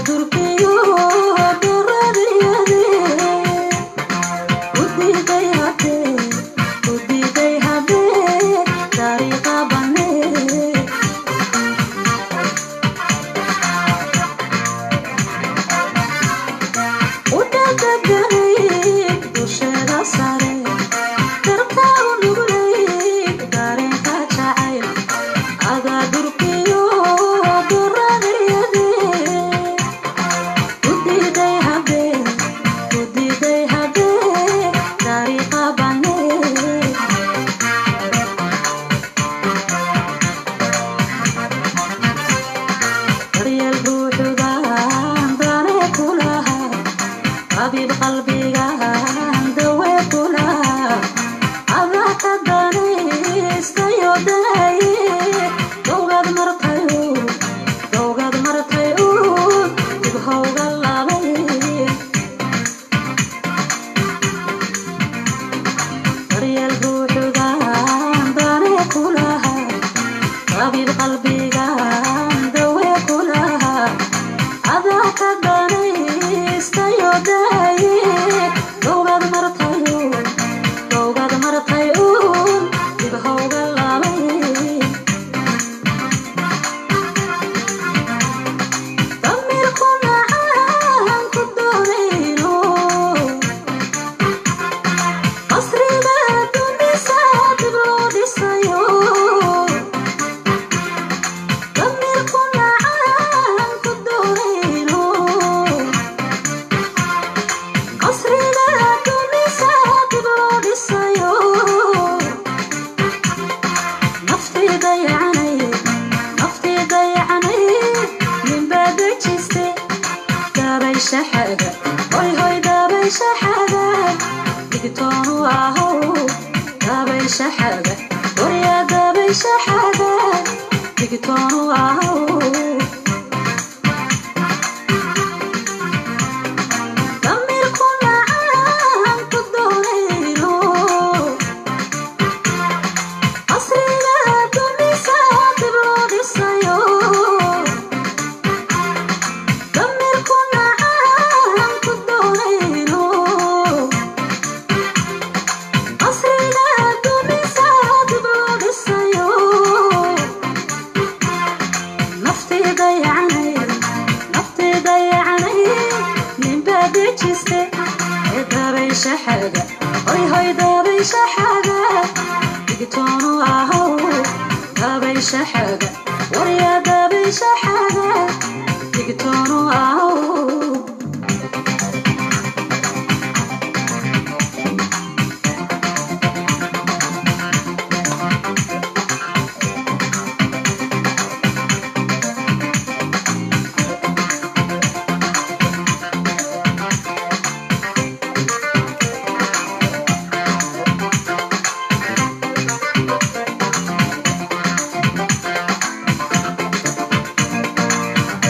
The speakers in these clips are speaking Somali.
Thank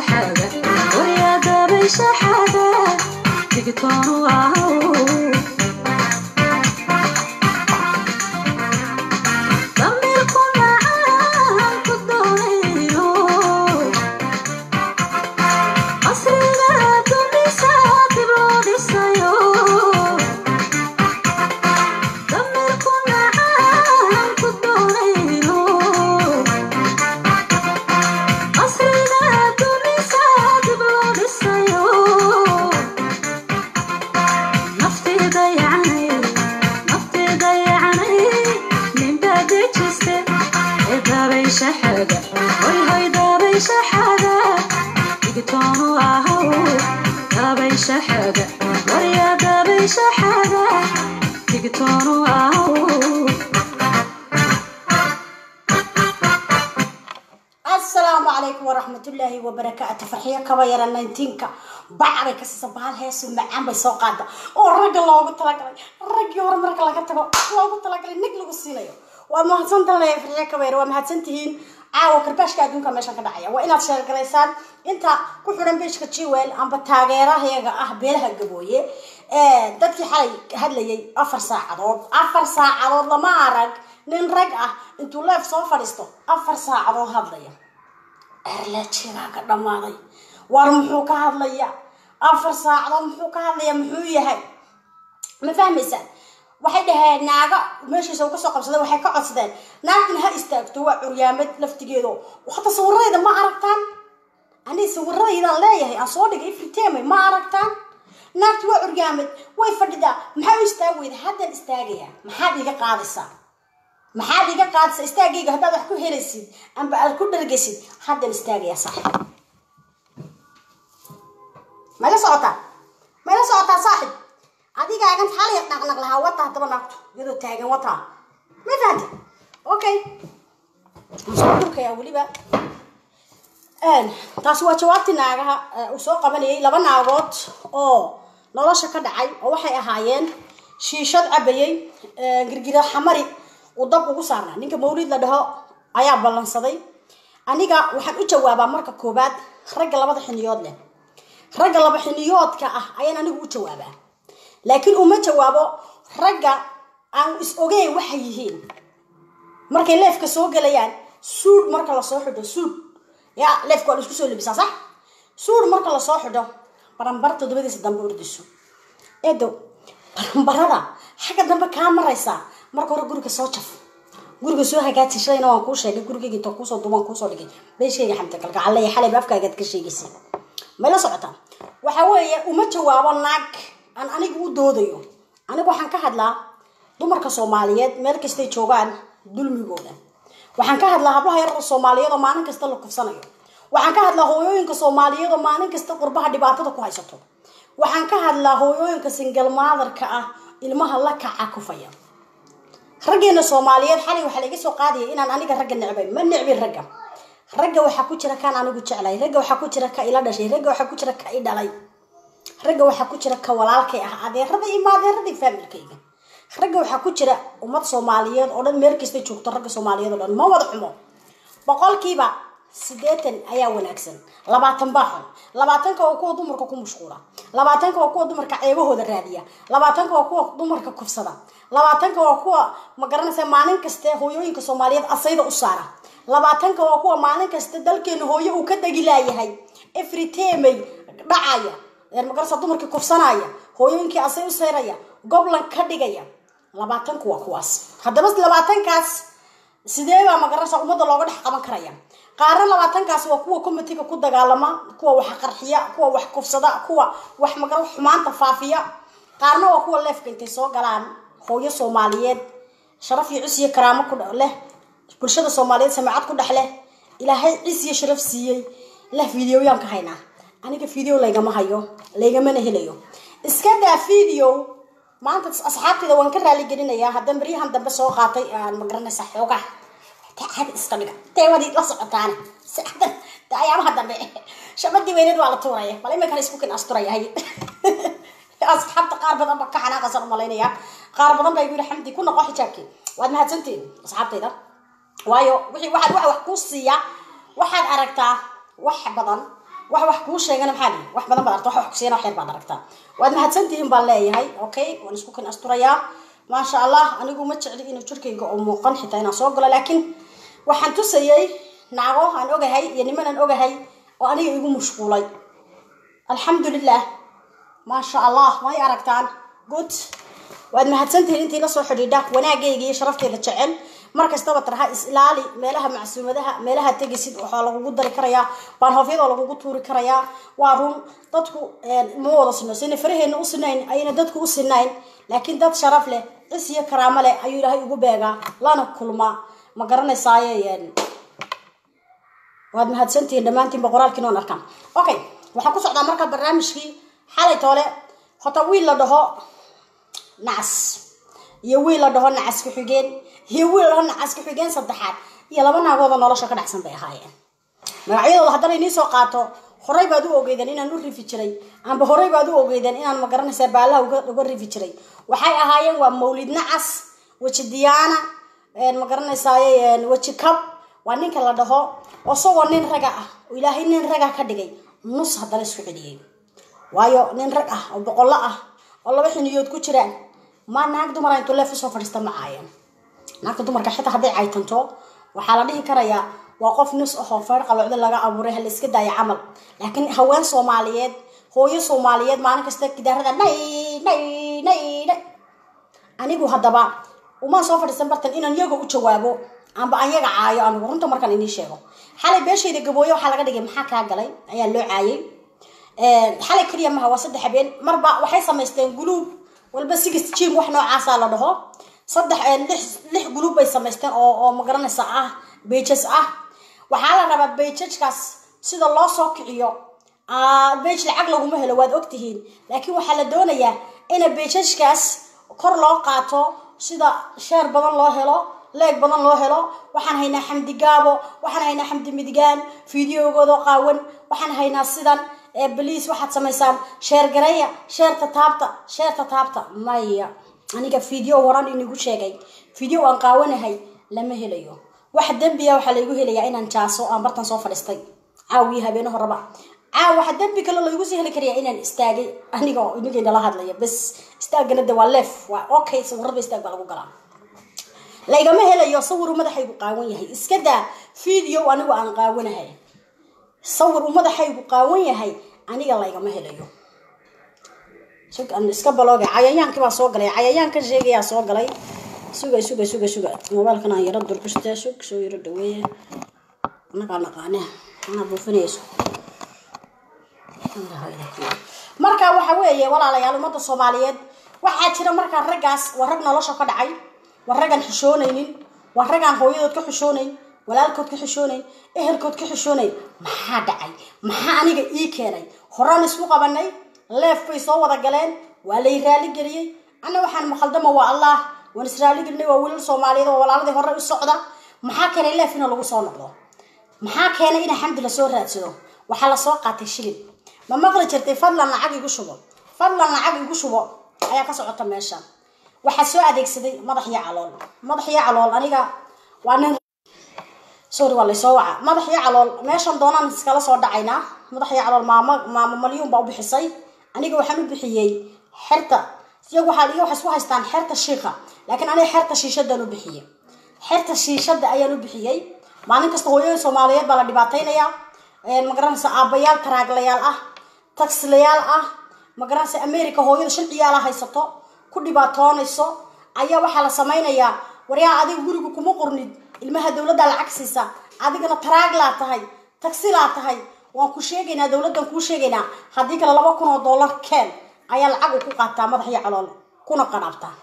shaxaada waryadabay shaxaada digtoonu ahow damirku macaan ku doonayo casriga dumisa dib loo dhisayo damirku macaan ku doonayo casriga dumisa dib loo dhisayo nafteeda yacnay nafteeda yacnay ninba dejiste ee daabay shaxaada hoy hoy daabay shaxaada digtoonu ahow daabay shaxaada warya daabay shaxaada digtoonu ahow asalaamu calaykum waraxmatullaahi wabarakaatu farxiyo kaba yara nineteenka bacbay ka siisa bahal heesu macaan bay soo qaada oo ragga loogu talagalay raggii hore marka laga tago loogu talagalay nig lagu siinayo waa mahadsantan leeyahay farxiyo kaba yara waa mahadsantihiin caawa karbaashka adduunka meeshan ka dhacaya waa inaad sheergalaysaan inta ku xidhan beeshka jewel amba taageerahayaga ah beelaha gabooye dadkii xalay hadlayay afar saacadood afar saacadood lama arag nin rag ah intuu leef soo fadhiisto afar saacadood hadlaya erlejigaa ka dhammaaday war muxuu ka hadlaya afar saacadood muxuu ka hadlaya muxuu yahay ma fahmaysaan waxay dhaheen naaga meeshiisa uu kasoo qabsaday waxay ka codsadeen naagtan ha istaagto waa curyaamad laftigeedo hata sawiradayda ma aragtaan ani sawiradaydan leeyahay aan soo dhigay ifriteme ma aragtaan naagtu waa curyaamad way fadhidaa maxaa u istaag weyda haddaan istaagaya maxaad iga qaadaysaa maxaad iga qaadaysaa istaagayga haddaad wax ku helaysid amba aad ku dhargaysid haddaan istaagaya saaxib mayla socotaa mayla socotaa saaxib adigaagan xalaya dhaqnaq lahaa wataa haddaba naagtu iyadoo taagan wataa ma fahanti okay soo dhulkaya weliba taasi waa jawaabtii naagaha uu soo qabanayay laba naagood oo nolosha ka dhacay oo waxay ahaayeen shiishad cabayay girgira xamari uu dab ugu saarnaa ninka mawlid la dhaho ayaa ballansaday aniga waxaan u jawaabaa marka koobaad ragga labada xiniyood leh ragga laba xiniyoodka ah ayaan anigu u jawaabaa laakiin uma jawaabo ragga aan is ogeyn waxay yihiin markay leefka soo gelayaan suud marka lasoo xidho suud ya leefka waa la isku soo labisaa sax suud marka lasoo xidho baranbar toddobadiisa dambe ordiso eedo baranbarada xagga dambe kaa maraysaa marka hore guriga soo jaf guriga soo hagaaji shalayna waan kuu sheegay gurigayga inta kuusoo duubaan kuusoo dhigay beeshayga xamta kalgacalaya xalayba afkaagaad ka sheegaysay mayla socotaa waxa weeye uma jawaabo naag aan aniga u doodayo aniga waxaan ka hadlaa dumarka soomaaliyeed meel kastay joogaan dulmigooda waxaan ka hadlaa hablaha yarada soomaaliyeed oo maalin kasta la kufsanayo waxaan ka hadlaa hooyooyinka soomaaliyeed oo maalin kasta qurbaha dhibaatada ku haysato waxaan ka hadlaa hooyooyinka singal maadarka ah ilmaha la kaca kufaya raggeena soomaaliyeed xalay waxaa laga soo qaadaya inaan aniga ragga necbay ma necbin ragga ragga waxaa ku jira kaan anigu jeclay ragga waxaa ku jira ka ila dhashay ragga waxaa ku jira ka i dhalay ragga waxaa ku jira ka walaalkay ah adeerada iyo maadeeradii faamilkayga ragga waxaa ku jira ummad soomaaliyeed oo dhan meel kasta joogto ragga soomaaliyeed oo dhan ma wada xumo boqolkiiba sideetan ayaa wanaagsan labaatan baa xun labaatanka waa kuwa dumarka ku mashquula labaatanka waa kuwa dumarka ceebahooda raadiya labaatanka waa kuwa dumarka kufsada labaatanka waa kuwa ma garanaysa maalin kaste hooyooyinka soomaaliyeed asayda u saara labaatanka waa kuwa maalin kasta dalkeena hooyo uu ka degi laayahay efritemey dhacaya magarasa dumarkii kufsanaya hooyooyinkii asay u sayraya goblan ka dhigaya labaatanku waa kuwaas haddaba labaatankaas sidee baa magarasa ummadda looga dhex qaban karaya qaarna labaatankaas waa kuwa comitiga ku dagaalama kuwa wax qarxiya kuwa wax kufsada kuwa wax magara xumaanta faafiya qaarna waa kuwa leefka intay soo galaan hooyo soomaaliyeed sharaf iyo cis iyo karaamo ku leh bulshada soomaaliyeed samacad ku dhex leh ilaahay cis iyo sharaf siiyey leh videoyaan ka haynaa aniga video laygama hayo laygamana helayo iska daa video maanta asxaabteyda waan ka raali gelinayaa haddaan baryahan dambe soo qaatay aan magaranaysa xoogaa taacada iska dhiga teewadii la socotaane saadan ayaamaha dambe shabadii weyneed waa la tuuraya bal iminkan isku kin asturaya hay asxaabta qaar badan ba ka xanaaqasan umalaynaya qaar badan baa igu yihi xamdi ku noqo xijaabkii waad mahadsantihin asxaabtayda waayo wixii waxaad waxa wax kuu siiya waxaad aragtaa wax badan wax wax kuu sheegana maxaa dhihi wax badan baad aragta wax wax kusiiyana wax yar baad aragtaa waad mahadsantihiin baan leeyahay okay waan isku kan asturayaa maasha allah anigu ma jecli inuu jirkayga oo muuqan xitaa inaan soo galo laakiin waxaan tusayay naago aan ogahay iyo niman aan ogahay oo aniga igu mashquulay alxamdulilah maasha allah may aragtaan good waad mahadsantihiin intii lasoo xidhiidha wanaagayga iyo sharafteeda jecel mar kastaba tarha is ilaali meelaha macsuumadaha meelaha tegisid waxaa lagugu dari karayaa baanhoofyada lagugu tuuri karayaa waa run dadku ma wada sino sina faraheena u sinayn ayna dadku u sinayn laakiin dad sharaf leh cis iyo karaamo leh ayuu ilaahay ugu beegaa lana kulmaa ma garanaysaaye waad mahadsantihiin dhammaantiinba qoraalkiin oon arkaan okay waxaan ku socdaa marka barnaamijkii xalay toole hota wiil la dhaho nacas iyo wiil la dhaho nacas ku-xigeen iyo wiil la dhaho nacas ku-xigeen saddexaad iyo laba naagooda nolosha ka dhacsan bay ahaayeen magacyadooda haddana inii soo qaato horey baad u ogeydeen inaan u rifi jiray amba horey baad u ogeydeen inaan magaranaysaa baalaha uga rifi jiray waxay ahaayeen waa mawlid nacas weji diyaana magaranaysaay weji kab waa ninka la dhaho isagoo nin raga ah oo ilaahay nin raga ka dhigay nus haddana isku celiyey waayo nin rag ah oo boqollo ah oo laba xiniyood ku jiraan ma naag dumara intuu leef usoo fadhiista ma caayeen naagta dumarka xitaa hadday caytanto waxaa la dhihi karayaa waa qof nus ahoo feer qalocdo laga abuuray hala iska daayo camal laakiin haween soomaaliyeed hooyo soomaaliyeed maalin kasta gidaarada nay nay nay nay anigu haddaba umaan soo fadhiisan bartan inaan yaga u jawaabo amba aan yaga caayo anigu runta markaan inii sheego xalay beeshayda gabooye waxaa laga dhigay maxaa kaa galay ayaa loo caayay xalay keliya maha waa saddex habeen marba waxay samaysteen guluub walba sigis jim wax noocaasaa la dhaho saddex lix lix guluub bay samaysteen oo oo magaranaysa ah bejas ah waxaa la rabaa bejajkaas sida loo soo kiciyo bej lacag laguma helo waad ogtihiin laakiin waxaa la doonayaa ina bejajkaas kor loo qaato sida sheer badan loo helo leeg badan loo helo waxaan haynaa xamdi gaabo waxaan haynaa xamdi midigaan fideogooda qaawan waxaan haynaa sidan baliis waxaad samaysaan sheer gareeya sheerta taabta sheerta taabta maya aniga video horan inigu sheegay video aan qaawanahay lama helayo wax dembiya waxaa laygu helayaa inaan jaaso aan bartan soo fadhiistay caawiyo habeene horaba caaw waxa dembi kale laygu sii heli karayaa inaan istaagay aniga oo inagayna la hadlaya bas istaagana de waa leef waa okay sawirada istaag baa lagu galaa laygama helayo sawir madaxaygu qaawan yahay iska daa video anigu aan qaawanahay sawir uu madaxaygu qaawan yahay aniga laygama helayo iska balooga cayayaankii baa soo galay cayayaankan sheegayaa soo galay suga suga suga suga mobailkan aan yaro durkuste sug soo yaro dhaweeye anagaa naqaane anaa buufinayso marka waxa weeye walaalayaal ummadda soomaaliyeed waxaa jira markaa raggaas waa rag nolosha ka dhacay waa raggaan xishoonaynin waa raggaan hooyadood ka xishoonayn walaalkood ka xishoonayn ehelkood ka xishoonayn maxaa dhacay maxaa aniga ii keenay horaan isku qabanay leef bay soo wada galeen waa lay raali geliyey anna waxaan maqaldama waa allah waan israali gelinay waa wiilal soomaaliyeed oo walaaladii hore u socda maxaa keenay leef ina lagu soo noqdo maxaa keenay ina xamdi lasoo raadsado waxaa lasoo qaatay shilin ma maqli jirtay fadlan lacag igu shubo fadlan lacag igu shubo ayaa ka socota meesha waxaa soo adeegsaday madax iyo calool madax iyo calool aniga waa nin sorry waa laysoo waca madax iyo calool meeshan doonaan iskala soo dhacaynaa madax iyo calool maamo maamo malyuun baa u bixisay aniga waxaan u bixiyey xerta iyagu waxaa iyagu waxay isku haystaan xerta shiika laakiin aniga xerta shiishadaan u bixiyey xerta shiishada ayaan u bixiyey maalin kasta hooyada soomaaliyeed baa la dhibaataynayaa magaranaysa aabbayaal taraaglayaal ah taksilayaal ah magaranaysa america hooyada shan ciyaala haysato ku dhibaatoonayso ayaa waxaa la samaynayaa waryaa adiga guriga kuma qornid ilmaha dowladdaa lacag siisa adigana taraaglaa tahay tagsilaa tahay waan ku sheegaynaa dowladdan kuu sheegaynaa haddii kale laba kun oo dollar keen ayaa lacag uu ku qaataa madax iyo calool kuna qadhaabtaa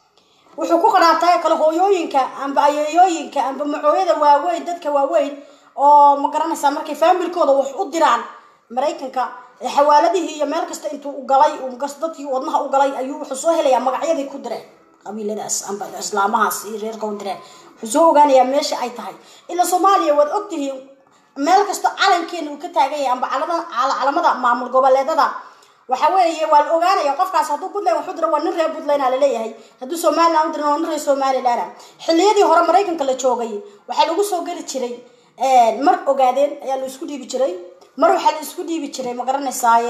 wuxuu ku qadhaabtaa kale hooyooyinka amba ayeeyooyinka amba macooyada waaweyn dadka waaweyn oo ma garanaysaa markay faamilkooda wax u diraan maraykanka xawaaladihii iyo meel kasta intuu galay dadkii wadnaha u galay ayuu wuxuu soo helayaa magacyadii ku direen qabiiladaas amba islaamahaas iyo reerka u direen wuxuu soo ogaanayaa meesha ay tahay ilaa soomaaliya waad ogtihiin meel kasta calankeena uu ka taagan yahay amba calamada maamul goboleedada waxa weeye waa la ogaanaya qofkaas hadduu puntland waxu diro waa nin reer puntland a laleeyahay hadduu somaliland u dirin waa nin reer somaliland xilliyadii hore maraykanka la joogay waxaa lagu soo geli jiray mar ogaadeen ayaa la isku dhiibi jiray mar waxaa la isku dhiibi jiray ma garanaysaaye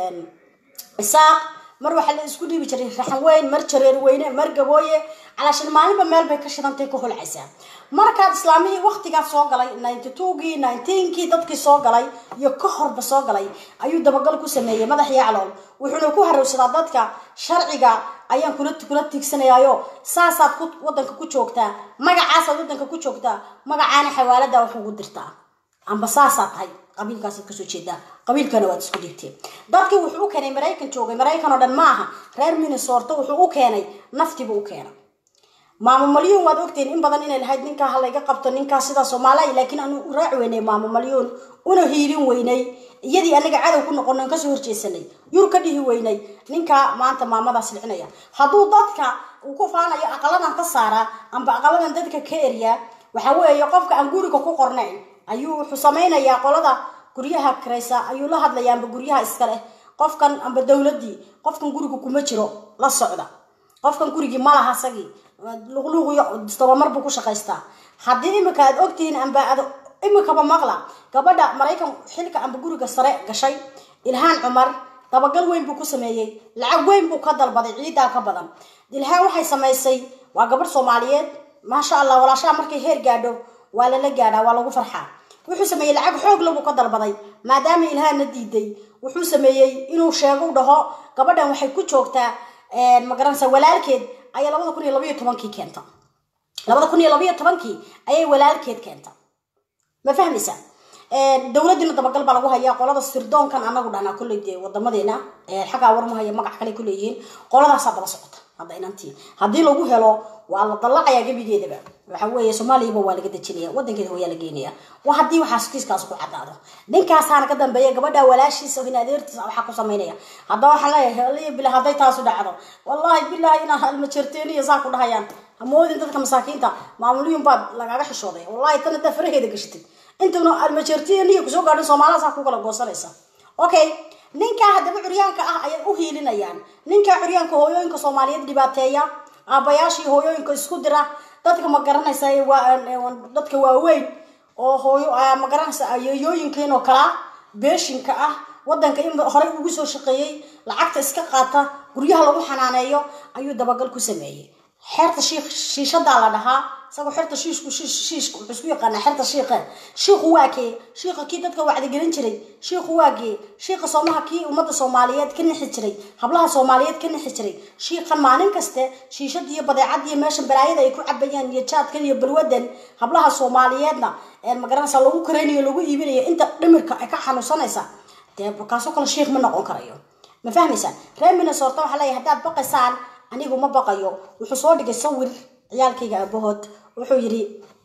isaaq mar waxaa la isku dhiibi jiray raxan weyn mar jareer weyne mar gabooye calaashan maalinba meel bay ka shidantay ka holcaysaa markaad islaamihii waktigaas soo galay ninety twogii nineteenkii dadkii soo galay iyo ka horba soo galay ayuu dabagal ku sameeyey madax yaclool wuxuuna ku harowsadaa dadka sharciga ayaan kula kula tiigsanayaayo saasaad ku wadanka ku joogtaa magacaasaad wadanka ku joogtaa magacaana xawaalada wax ugu dirtaa amba saasaa tahay qabiilkaasaad kasoo jeedaa qabiilkana waad isku dhiibteen dadkii wuxuu u keenay maraykan joogay maraykan oo dhan ma aha reer minnesota wuxuu u keenay naftiibuu u keenay maamo malyuun waad ogtiin in badan inay lahayd ninkaa ha layga qabto ninkaa sidaa soomaaliya laakiin aanu u raaci weynay maamo malyuun una hiilin weynay iyadii anaga cadow ku noqono kasoo horjeesanay yur ka dhihi weynay ninkaa maanta maamadaas licinaya hadduu dadka uu ku faanayo aqaladan ka saaraa amba aqaladan dadka ka eryaa waxa weeye qofka aan guriga ku qornayn ayuu wuxuu samaynayaa qolada guryaha kiraysa ayuu la hadlayaa amba guryaha iska leh qofkan amba dowladii qofkan guriga kuma jiro la socda qofkan gurigii malaha isagii luqluuqiyo dabamar buu ku shaqaystaa haddii imika aad ogtihiin amba aad imikaba maqla gabadha maraykan xilka amba guriga sare gashay ilhaan cumar dabagal weyn buu ku sameeyey lacag weyn buu ka dalbaday ciidaa ka badan ilhaan waxay samaysay waa gabadh soomaaliyeed maasha allah walaashaha markay heer gaadho waa lala gaadhaa waa lagu farxaa wuxuu sameeyey lacag xoog labuu ka dalbaday maadaama ilhaanna diiday wuxuu sameeyey inuu sheego dhaho gabadhan waxay ku joogtaa magaranaysa walaalkeed ayay labada kun iyo labaiyo tobankii keenta labada kun iyo labaiyo tobankii ayay walaalkeed keenta ma fahmaysaa dowladiina dabagal baa lagu hayaa qolada sirdoonkan anagu dhahnaa kolley dee wadamadeena xaggaa warmahaya magac kale kuleeyihiin qoladaasaa daba socota hadda inantii haddii lagu helo waa la dallacayaa gebigeedaba waxa weeye soomaaliyaba waa laga dejinaya wadankeeda hooyaa la geenaya wa haddii waxaas kiiskaas ku cadaado ninkaasaana ka dambeeya gabadha walaashiisa hin adeertiisa waxaa ku samaynaya haddaba waxaan leeyahay aliya bila hadday taasu dhacdo wallahi bilahi inaa almajerteeniya saa ku dhahayaan hamoodin dadka masaakiinta maamulyun baad lagaga xishooday wallahi tan hadaa faraheeda gashatid intuna almajerteeniya kusoo gaadhin soomaalidaas ha ku kala goosanaysa okay ninkaa haddaba curyaanka ah ayay u hiilinayaan ninkaa curyaanka hooyooyinka soomaaliyeed dhibaateeya aabayaashii hooyooyinka isku dira dadka ma garanaysa dadka waaweyn oo hooyo ma garanaysa ayeeyooyinkiin oo kalaa beeshinka ah wadanka in horey ugu soo shaqeeyey lacagta iska qaata guryaha lagu xanaaneeyo ayuu dabagal ku sameeyey xeerta shiikh shiishadaa la dhahaa isagoo xerta shiishku shiishka wuxuu isku yaqaanaa xerta shiiqe shiiku waa kee shiiqa kii dadka wacdigelin jiray shiiku waa kee shiiqa soomaha kii ummadda soomaaliyeed ka nixi jiray hablaha soomaaliyeed ka nixi jiray shiiqan maalin kaste shiishada iyo badeecada iyo meeshan balaayada ay ku cabayaan iyo jaadkan iyo balwadan hablaha soomaaliyeedna magaranaysa lagu karaynayo lagu iibinayo inta dhimirka ay ka xanuunsanaysa dee kaasoo kale shiikh ma noqon karayo ma fahmaysaa reer minnesota waxaa leeyahay haddaad baqaysaan anigu ma baqayo wuxuu soo dhigay sawir ciyaalkayga aabahood wuxuu yidhi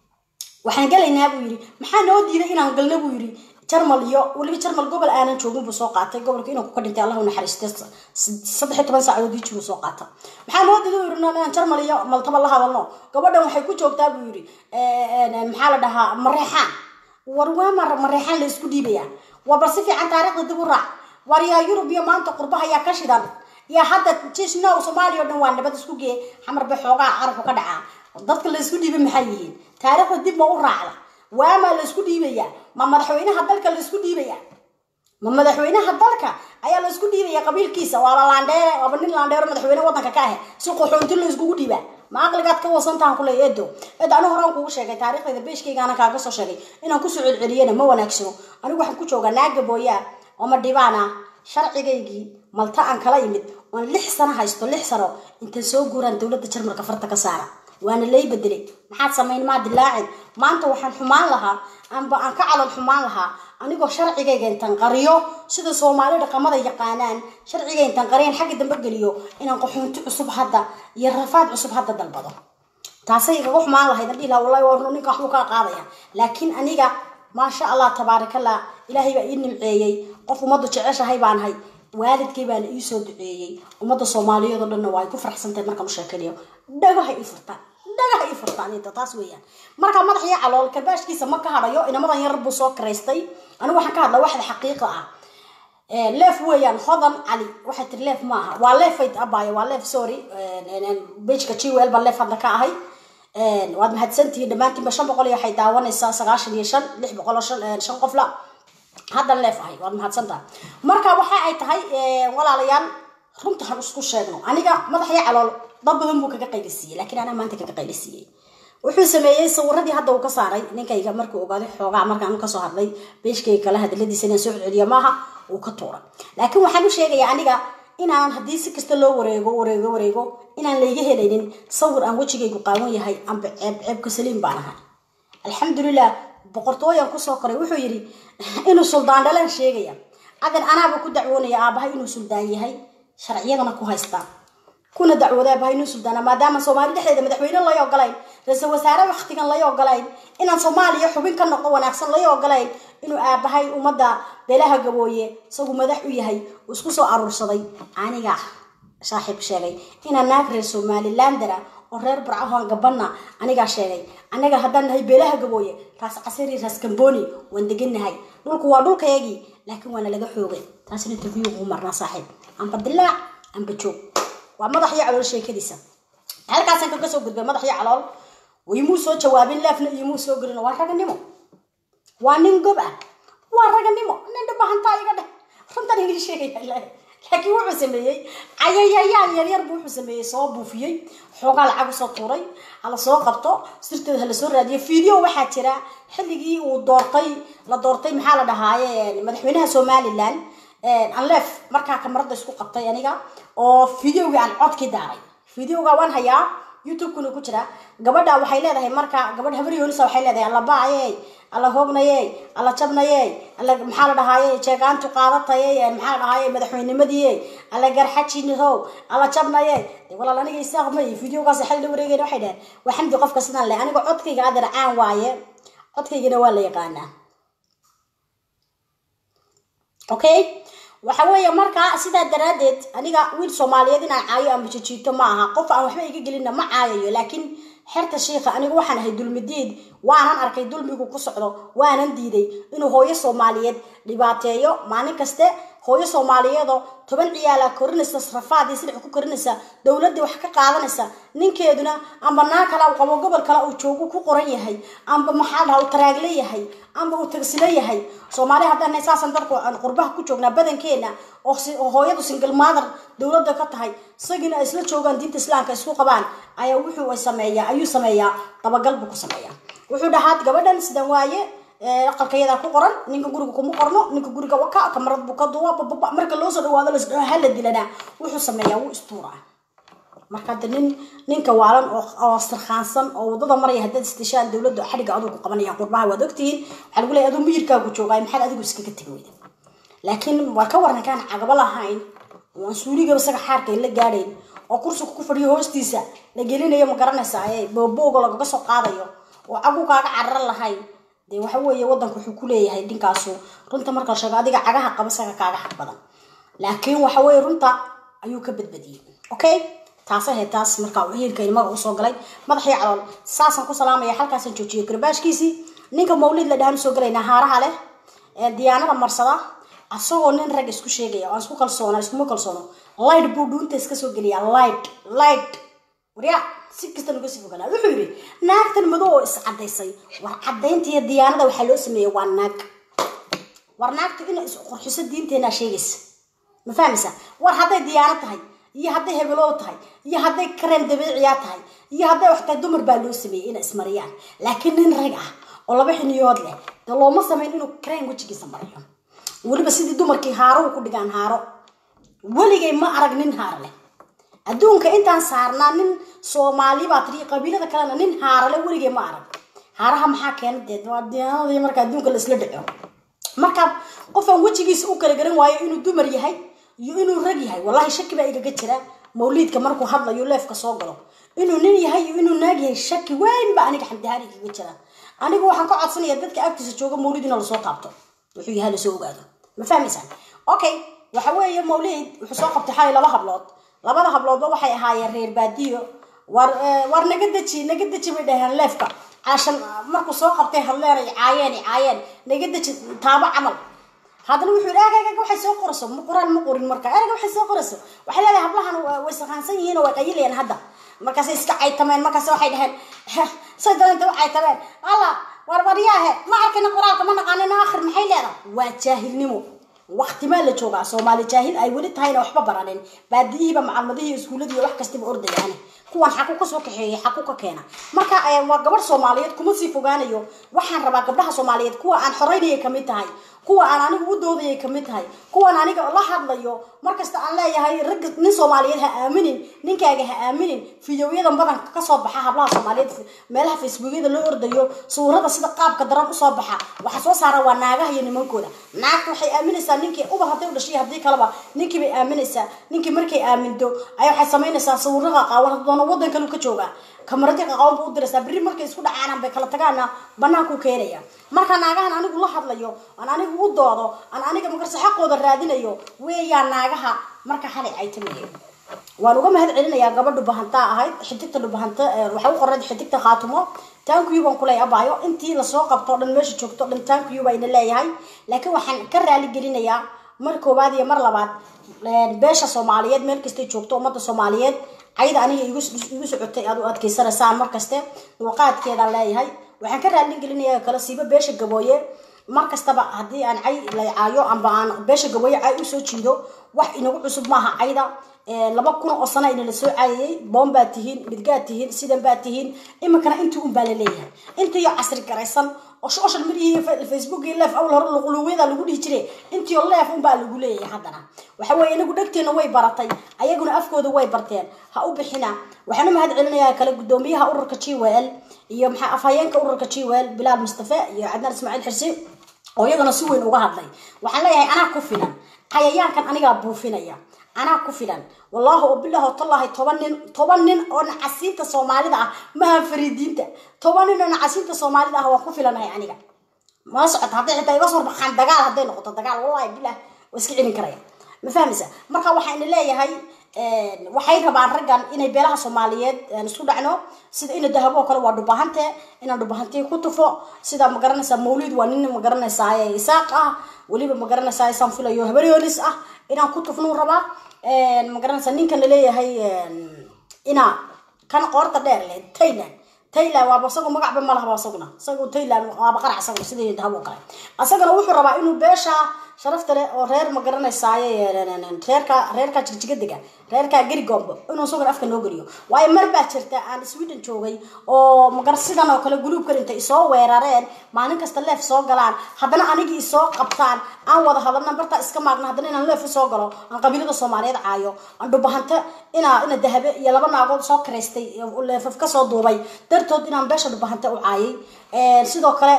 waxaan galaynaa buu yidhi maxaa noo diiday inaan galno buu yidhi jarmal iyo weliba jarmal gobol aanan joogin buu soo qaatay gobolka inuu ka dhintay allahu naxariiste saddex iyo toban saacadood ii jiruu soo qaata maxaa noo diiday buu yidhi inaan jarmal iyo maltaba la hadalno gabadhan waxay ku joogtaa buu yidhi maxaa la dhahaa mareexaan war waa mar mareexaan la isku dhiibayaa waa bal si fiican taariikhda dib u raac war yaa yurub iyo maanta qurbaha yaa ka shidan yaa hadda jishnow soomaaliya o dhan waa nabad isku gee xamar bay xoogaa carabku ka dhacaa dadka la isku dhiibay maxay yihiin taariikhda dib ma u raacda waamaa la isku dhiibaya ma madaxweynaha dalka la isku dhiibaya ma madaxweynaha dalka ayaa la isku dhiibaya qabiilkiisa waaba laandheere waaba nin laandheero madaxweyne wadanka ka ah si qaxoonti la iskugu dhiibaa ma aqligaad ka wasantahan kule eedo eed anigu horaan kugu sheegay taariikhdayda beeshkaygaana kaaga soo sheegay inaan kusoo celceliyana ma wanaagsano anigu waxaan ku joogaa naaga booyaa oo ma dhibaan ah sharcigaygii malta aan kala imid oon lix sano haysto lix sano intaan soo guuraan dowladda jarmalka farta ka saara waana lay bedelay maxaad samayn maa dilaacin maanta waxaan xumaan lahaa amba aan ka calal xumaan lahaa anigoo sharcigayga intaan qariyo sida soomaali dhaqamada yaqaanaan sharciga intaan qariyan xagga dambe geliyo inaan qaxoonti cusub hadda iyo rafaad cusub hadda dalbado taasay igaga xumaan lahayd an dhihi laha wallahi waa ninka waxbuu kaa qaadaya laakiin aniga maasha allah tabaarakallah ilaahay baa ii nimceeyey qof ummaddu jeceshahay baanahay waalidkay baana ii soo duceeyey ummadda soomaaliyeed oo dhanna waa ay ku faraxsantahay markaan u sheekanayo dhagaha ii furtaan dhagaha ii furtaan inta taas weeyaan markaa madax iyo calool karbaashkiisa ma ka hadhayo inamadan yar buu soo karaystay anigu waxaan ka hadlaa waxda xaqiiqa ah leef weeyaan hodan cali waxay tiri leef ma aha waa leefay abaayo waa leef sorry bejka jwl baa leef hadda ka ahay waad mahadsantihiin dhammaantiinba shan boqol iyo waxay daawanaysaa sagaashan iyo shan lix boqol oo shan shan qofla haddan leef ahay waad mahadsantaha marka waxa ay tahay walaalayaal runta han isku sheegno aniga madaxya calool dad badan buu kaga qaylisiiyey laakiin anaa maanta kaga qaylisiiyey wuxuu sameeyey sawiradii hadda uu ka saaray ninkayga markuu ogaaday xoogaa markaan kasoo hadlay beeshkayga kale hadaladiisa inaan soo celiyo maaha uu ka tuuray laakiin waxaan u sheegayaa aniga inaan haddii si kasta loo wareego wareego wareego inaan layga helaynin sawir aan wejigaygu qaawan yahay amba ceeb ceebka saliim baan ahay alxamdulilah boqortooyan kusoo koray wuxuu yidhi inuu suldaan dhalaan sheegaya adan anaaba ku dacwoonaya aabahay inuu suldaan yahay sharciyadana ku haystaa kuna dacwooda aabahay inuu suldaana maadaama soomaali dhexdeeda madaxweyne lay ogolayn ra-iisul wasaare waktigan lay ogolayn inaan soomaaliya xubin ka noqo wanaagsan lay ogolayn inuu aabahay ummadda beelaha gabooye isagu madax u yahay uu isku soo aruursaday aniga saaxiib sheegay inaan naag reer somalilander ah oo reer barcahoan gabanna anigaa sheegay annaga haddaan nahay beelaha gabooye raas casari raas kamboni waan degannahay dhulku waa dhulkayagii laakiin waana laga xoogay taasina interview ugu marnaa saaxiib amba dilaac amba joog waa madax iyo calool sheekadiisa halkaasaan kaga soo gudbay madax iyo calool waymuu soo jawaabin leefna iyomuu soo gelin waa raganimo waa nin gob ah waa raganimo nin dhabahantaa iga dheh runtan igii sheegaya laakiin wuxuu sameeyey cayayayaan yaryar buu wuxuu sameeyey soo buufiyey xoogaa lacag usoo tuuray hala soo qabto sirteeda hala soo raadiyo video waxaa jira xilligii uu doortay la doortay maxaa la dhahaaye madaxweynaha somalilan anleef markaa kamarada isku qabtay aniga oo videoga aan codkii daaray videoga waan hayaa youtube-kuna ku jira gabadha waxay leedahay marka gabadh habar yoonisa waxay leedahay alla baaye alla hoognaye alla jabnaye alla maxaa la dhahaaye jeegaantu qaadataye maxaa la dhahaaye madaxweynimadiye alla garxajinihow alla jabnaye walaal aniga isaaq may videogaas xal la wareegayna waxay dhaheen waa xamdi qofka sidaan le aniga codkayga adeer caan waaye codkaygana waa la yaqaanaa okay waxa weeye marka sidaa daraadeed aniga wiil soomaaliyeed inaan caayo ama jijiito ma aha qof aan waxba iga gelinna ma caayayo laakiin xerta shiikha anigu waxaan ahay dulmidiid waanan arkay dulmigu ku socdo waanan diiday inuu hooyo soomaaliyeed dhibaateeyo maalin kaste hooyo soomaaliyeedoo toban ciyaala korinaysa rafaadii sidax ku korinaysa dowladii wax ka qaadanaysa ninkeeduna amba naa kale u qabo gobol kale uu joogo ku qoran yahay amba maxaa dhaha uu taraagle yahay amba uu tagsilo yahay soomaali haddaan saasan dadku aan qurbaha ku joognaa badankeena oo hooyadu single mother dowladda ka tahay isagiina ay isla joogaan diinta islaamka isku qabaan ayaa wuxuu sameeyaa ayuu sameeyaa dabagal buu ku sameeyaa wuxuu dhahaa gabadhan sidan waaye aqalkayadaa ku qoran ninka guriga kuma qorno ninka guriga waka kamarad buu ka duwa bababa marka loo soo dhawaado lasdhaho hala dilanaa wuxuu sameeyaa wuu istuuraa marka hadda nin ninka waalan oo sarkhaansan oo wadada maraya haddaad istishaan dowladda xadhiga aduu ku qabanaya qurbaha waad ogtihiin waxaa lagu leeyahy aduu miyirkaagu joogaay maxaad adigu iskaga tegi weyda laakiin waa ka waran kaan cagabo lahayn oo aan suuligaba isaga xaarka la gaadhayn oo kursiga ku fadhiyo hoostiisa la gelinayo ma garanaysaa ee boobooga lagaga soo qaadayo oo cagu kaaga cararan lahayn dee waxa weeye waddanku wuxuu ku leeyahay dhinkaasu runta marka la sheego adiga cagaha qaba isaga kaaga xaq badan laakiin waxa weeye runta ayuu ka badbadiyey okay taas ahayd taas markaa uu hiirka ilmaga usoo galay madaxii calool saasaan ku salaamaya halkaasaan joojiyay garbaashkiisii ninka mawlid la dhahan usoo galaynaa haaraha leh ee diyaanada marsada asagoo nin rag isku sheegaya oo aan isku kalsoona iskuma kalsoono light buu dhuunta iska soo geliyaa light light warya si kasta nuga sii foganaa wuxuu yidhi naagtan madow oo iscadaysay war cadaynta iyo diyaanada waxaa loo sameeyey waa naag war naagtu inay isqurxiso diinteenaa sheegaysa ma fahmaysa war hadday diyaano tahay iyo hadday hebeloo tahay iyo hadday kareem dabiiciyaa tahay iyo hadday wax tahay dumar baa loo sameeyey inay ismariyaan laakiin nin rag ah oo laba xiniyood leh dee looma sameyn inuu kareem wejigiisa mariyo weliba sidii dumarkii haaruhu ku dhigaan haaro weligay ma arag nin haaro leh adduunka intaan saarnaa nin soomaali baa tiri qabiilada kalena nin haarale weligay ma arag haaraha maxaa keena dee waa diyaanadii marka adduunka laisla dhaco marka qofaan wejigiisa u kala garan waayo inuu dumar yahay iyo inuu rag yahay wallahi shaki baa igaga jira mawliidka markuu hadlayo leefka soo galo inuu nin yahay iyo inuu naag yahay shaki weyn ba aniga xamdihaan igaga jira anigu waxaan ka codsanaya dadka agtiisa jooga mawlid ina lasoo taabto wuxuu yahay lasoo ogaado ma fahmaysaan okay waxa weeye mawlid wuxuu soo qabtay xalay laba hablood labada habloodba waxay ahaayeen reer baadiyo war war naga deji naga deji bay dhaheen leefka caashan markuu soo qabtay hadleen ay caayeen ay caayeen naga deji taabo camal haddana wuxuu yidhi ergayga waxay soo qorayso ma qoraan ma qorin marka erga waxay soo qorayso waxay leedahay hablahan way saqaansan yihiin oo way qayilayaan hadda markaasay iska caytameen markaas waxay dhaheen say dareenta u caytameen alla warbaryaahe ma arkayna qoraalka ma naqaanina akhir maxay leedahay waa jaahilnimo waqti maa la joogaa soomaali jaahil ay weli tahayna waxba baranin baadiyihiiba macalmadihii iskuuladii iyo wax kastaba ordayaan kuwan xaku ka soo kaxeeyay xaku ka keena marka waa gabadh soomaaliyeed kuma sii fogaanayo waxaan rabaa gabdhaha soomaaliyeed kuwa aan xoreynayay kamid tahay kuwa aan anigu u doodayay kamid tahay kuwan aniga la hadlayo markasta aan leeyahay ragga nin soomaaliyeed ha aaminin ninkaaga ha aaminin fideoyadan badanka kasoo baxa hablaha soomaaliyeed meelaha facebookyada loo ordayo suurada sida qaabka daran usoo baxa waxa soo saara waa naagaha iyo nimankooda naagta waxay aaminaysaa ninkii uba hadday u dhashay haddii kaleba ninkii bay aaminaysaa ninkii markay aaminto ayaa waxay samaynaysaa sawirada qaawan hadoona wadan kalu ka joogaa kamaradii qaqawan bu u diraysaa berri markay isku dhacaanan bay kala tagaana banaanku keenaya marka naagahan anigu la hadlayo aan anigu u doodo aan aniga magarse xaqooda raadinayo weeyaan naagaha marka xalay ay tamaye waan uga mahad celinayaa gabadhu bahantaa ahayd xidigta dhubahanta waxay u qorayd xidigta khaatumo tankiyu baan kuley abaayo intii lasoo qabto o dhan meesha joogto o dhan tankiyu bayna leeyahay laakiin waxaan ka raali gelinayaa mar koowaad iyo mar labaad beesha soomaaliyeed meel kastay joogto ummadda soomaaliyeed cayda aniga igu socotay aad u adkeysanaysaan markaste dulqaadkeedaan leeyahay waxaan ka raali gelinayaa kala siiba beesha gabooye mar kastaba haddii aan cay laycaayo amba aan beesha gabooye cay usoo jiido wax inagu cusub maaha cayda laba kun oo sana ina lasoo caayayay boon baad tihiin midgaad tihiin sidan baad tihiin iminkana intii un baa la leeyahay intiiyo casri garaysan oo social media facebook iyo leef awal hore luqluuqyada lagu dhihi jiray intiio leef un baa lagu leeyahay haddana waxa weeye inagu dhegteena way baratay ayaguna afkooda way barteen ha u bixina waxaan u mahad celinayaa kale guddoomiyaha ururka g w l iyo maxaa afhayeenka ururka g w l bilaal mustafe iyo cadnaan ismaaciil xirsi oo iyagana si weyn uga hadlay waxaan leeyahay anaa ku filan cayayaankan anigaa buufinaya anaa ku filan wallahi oo bilah oo tallahay toban nin toban nin oo nacasiinta soomaalida ah maaha fariidiinta toban nin oo nacasiinta soomaalida ah waan ku filanahay aniga ma socota hadday xitaa iga soo baxaan dagaal hadday noqoto dagaal wallahi bilah waa iska celin karaya ma fahmaysa marka waxayna leeyahay waxay rabaan raggan inay beelaha soomaaliyeed isku dhacno sida ina dahabo oo kale waa dhubahante inaan dhubahantii ku tufo sida magaranaysaa mawlid waa nin magaranaysaa isaaq ah weliba magaranaysaa isaan filayo habaryolis ah inaan ku tufnuu rabaa magaranaysaa ninkan laleeyahay ina kan qoorta dheer le tayland tayland waaba isagu magacba ma lahaba isaguna isagu tayland waaba qarac isagu sidii dahabo oo kale isagana wuxuu rabaa inuu beesha sharafta leh oo reer ma garanaysaaye reerka reerka jigjigadiga reerka gerigombo inuu isaguna afka noo geliyo waayo mar baa jirta aan sweden joogay oo magar sidan oo kale guluubkan intay isoo weerareen maalin kasta leef soo galaan haddana anigii isoo qabtaan aan wada hadalna bartaa iska maagna haddana inaan leef usoo galo aan qabiilada soomaaliyeed caayo aan dhubahanta inaa ina dahabe iyo laba naagood soo karaystay leefaf kasoo duubay dartood inaan beesha dhubahanta u caayay sidoo kale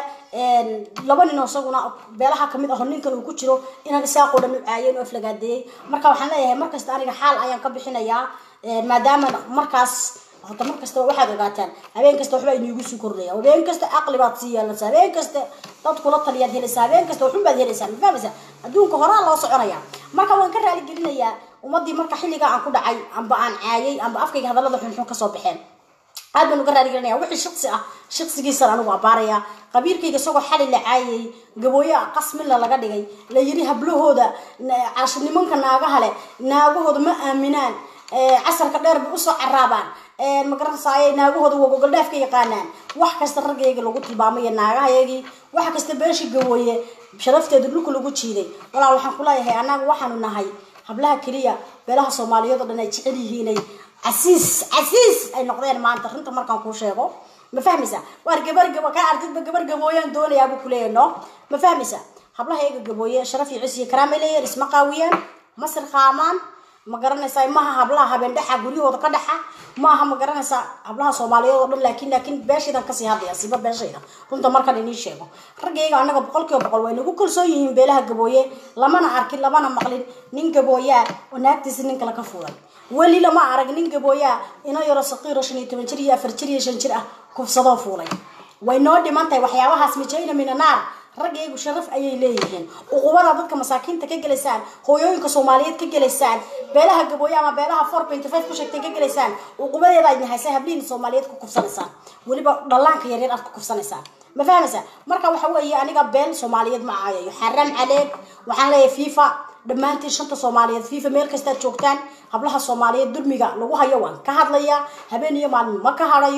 laba nin oo isaguna beelaha kamid aho ninkan uu ku jiro inaan isaaqoo dhan u caayeen oo aflagaadeeyey marka waxaan leeyahay markasta aniga xaal ayaan ka bixinayaa maadaama markaas hota mar kastaba waxaad ogaataan habeen kasta waxbaa iniigu sii kordhaya habeen kasta caqli baad sii yeelanaysaa habeen kasta dad kula taliyaad helaysaa habeen kasta waxun baad helaysaa ma fahmaysaa adduunka horaa loo soconaya marka waan ka raali gelinayaa ummadii marka xilliga aan ku dhacay amba aan caayay amba afkayga hadallada xunxun kasoo baxeen aad baan uga raali gelinaya wixii shaqsi ah shaqsigiisan anigu abaaraya qabiilkayga isagoo xali la caayay gabooye qasmilla laga dhigay la yiri hablahooda cash nimanka naagaha leh naagahooda ma aaminaan casarka dheer bay usoo caraabaan magaranaysaay naagahooda waa gogoldhaaf ka yaqaanaan wax kasta raggayga lagu tilmaamay naagahayagii wax kasta beeshii gabooye sharafteeda dhulka lagu jiiday walaal waxaan ku leeyahay annaga waxaanu nahay hablaha keliya beelaha soomaaliyeed oo dhan ay jecel yihiinay casiis casiis ay noqdeen maanta runta markaan kuu sheego ma fahmaysa waar gabar gaba ka ardidba gabar gabooyaan doonayaa buu kuleeyahay no ma fahmaysa hablaha iyaga gabooye sharaf iyo cis iyo karaamay leeyihin isma qaawiyaan masir qaamaan ma garanaysaa maaha hablaha habeen dhexa guryahooda ka dhexa maaha ma garanaysaa hablaha soomaaliyeed oo dhan laakiin laakiin beeshaydan kasii hadlaya siba beeshayda runta markan inii sheego raggayga annaga boqol kiiba boqol way nagu kalsoon yihiin beelaha gabooye lamana arkin lamana maqlin nin gabooyaa oo naagtiisa nin kale ka fuulay weli lama arag nin gabooyaa ina yaro saqiiro shan iyo toban jir iyo afar jir iyo shan jir ah kufsadoo fuulay way noo dhiman tahay waxyaabahaas mijayna minanaar raggaygu sharaf ayay leeyihiin uqubada dadka masaakiinta ka gelaysaan hooyooyinka soomaaliyeed ka gelaysaan beelaha gabooye ama beelaha four point five ku sheegtay ka gelaysaan uqubadeeda aad nahaysa hablihiin soomaaliyeed ku kufsanaysaan weliba dhallaanka yaryar aad ku kufsanaysaan ma fahmaysaa marka waxa weeye aniga beel soomaaliyeed ma caayayo xaram caleeg waxaan leeyahay fifa dhammaantiin shanta soomaaliyeed fifa meel kastaad joogtaan hablaha soomaaliyeed dulmiga lagu hayo waan ka hadlayaa habeen iyo maalin ma ka hadayo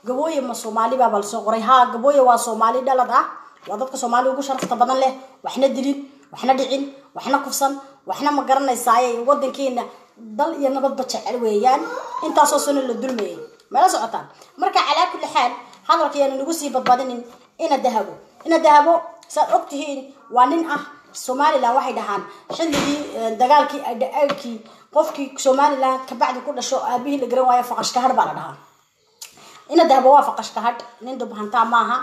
gabooye ma soomaali baaba lasoo qoray haa gabooye waa soomaali dhalad ah waa dadka soomaali ugu sharafta badan leh waxna dilin waxna dhicin waxna kufsan waxna ma garanaysaaye wadankeena dal iyo nabadba jecel weeyaan intaasoo sano la dulmayay mala socotaan marka calaa kulli xaal hadalka yaanu nagu sii badbadinin ina dahabo ina dahabo saad og tihiin waa nin ah somalilan waxay dhahaan xilligii dagaalkii adhaankii qofkii somalilan kabacdi ku dhasho aabihii la garan waayo faqashka hadh baa la dhahaa ina dahabo waa faqashka hadh nin dubhantaa maaha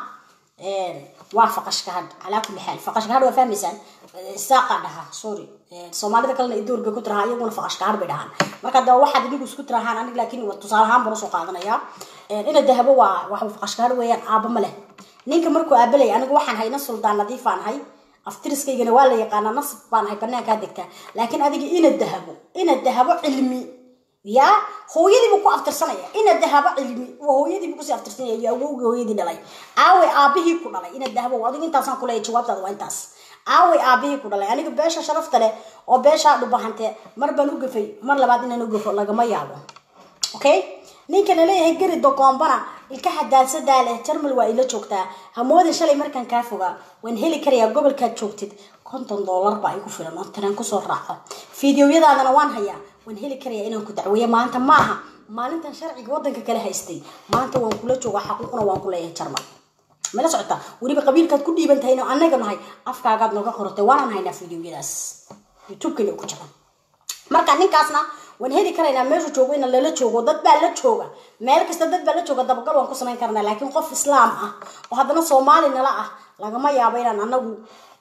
waa faqashka hadh calaa kulli xaal faqashka hadh waa fahmaysaan saaqa dhahaa sorry soomaalida kalena idoor bay ku tirahaa iyaguna faqashka hadh bay dhahaan marka hadaba waxaad idigu isku tirahaan anig laakiin tusaale ahaan baan usoo qaadanayaa ina dahabo waa waxa faqashka hadh weeyaan aaba ma leh ninka markuu aabalay anigu waxaan hayna suldaan nadiifaan hay aftiriskaygana waa la yaqaanaa nasib baan ahay banaankaa degtaa laakiin adiga ina dahabo ina dahabo cilmi ya hooyadiibu ku aftirsanaya ina dahabo cilmi waa hooyadiibu kusii aftirsanaya iyo awowgii hooyadii dhalay aaway aabihii ku dhalay ina dahabo adiga intaasaan kuleeya jawaabtaada waa intaas aaway aabihii ku dhalay aniga beesha sharafta leh oo beeshaa dhubahante mar baan u gafay mar labaad inaan u gafo lagama yaabo okay ninkana leeyahay geri dogoombana ilka hadaadsadaa leh jarmal waa ila joogtaa hamoodin shalay markaan kaa fogaa waan heli karayaa gobolkaad joogtid konton doolar baa igu filan oo tareen kusoo raaco fideoyadaadana waan hayaa waan heli karayaa inaan ku dacweeyo maanta maaha maalintan sharciga wadanka kale haystay maanta waan kula jooga xaquuqna waan ku leeyahay jarmal mala socota weliba qabiilkaad ku dhiiban tahayno annaga nahay afkaagaad nooga qoratay waanaan haynaa fideoyadaas youtubekana ku jira marka ninkaasna waan heli karaynaa meeshu joogo ina lala joogo dad baa la jooga meel kasta dad baa la jooga dabagal waan ku samayn karnaa laakiin qof islaam ah oo haddana soomaali nala ah lagama yaabo inaan anagu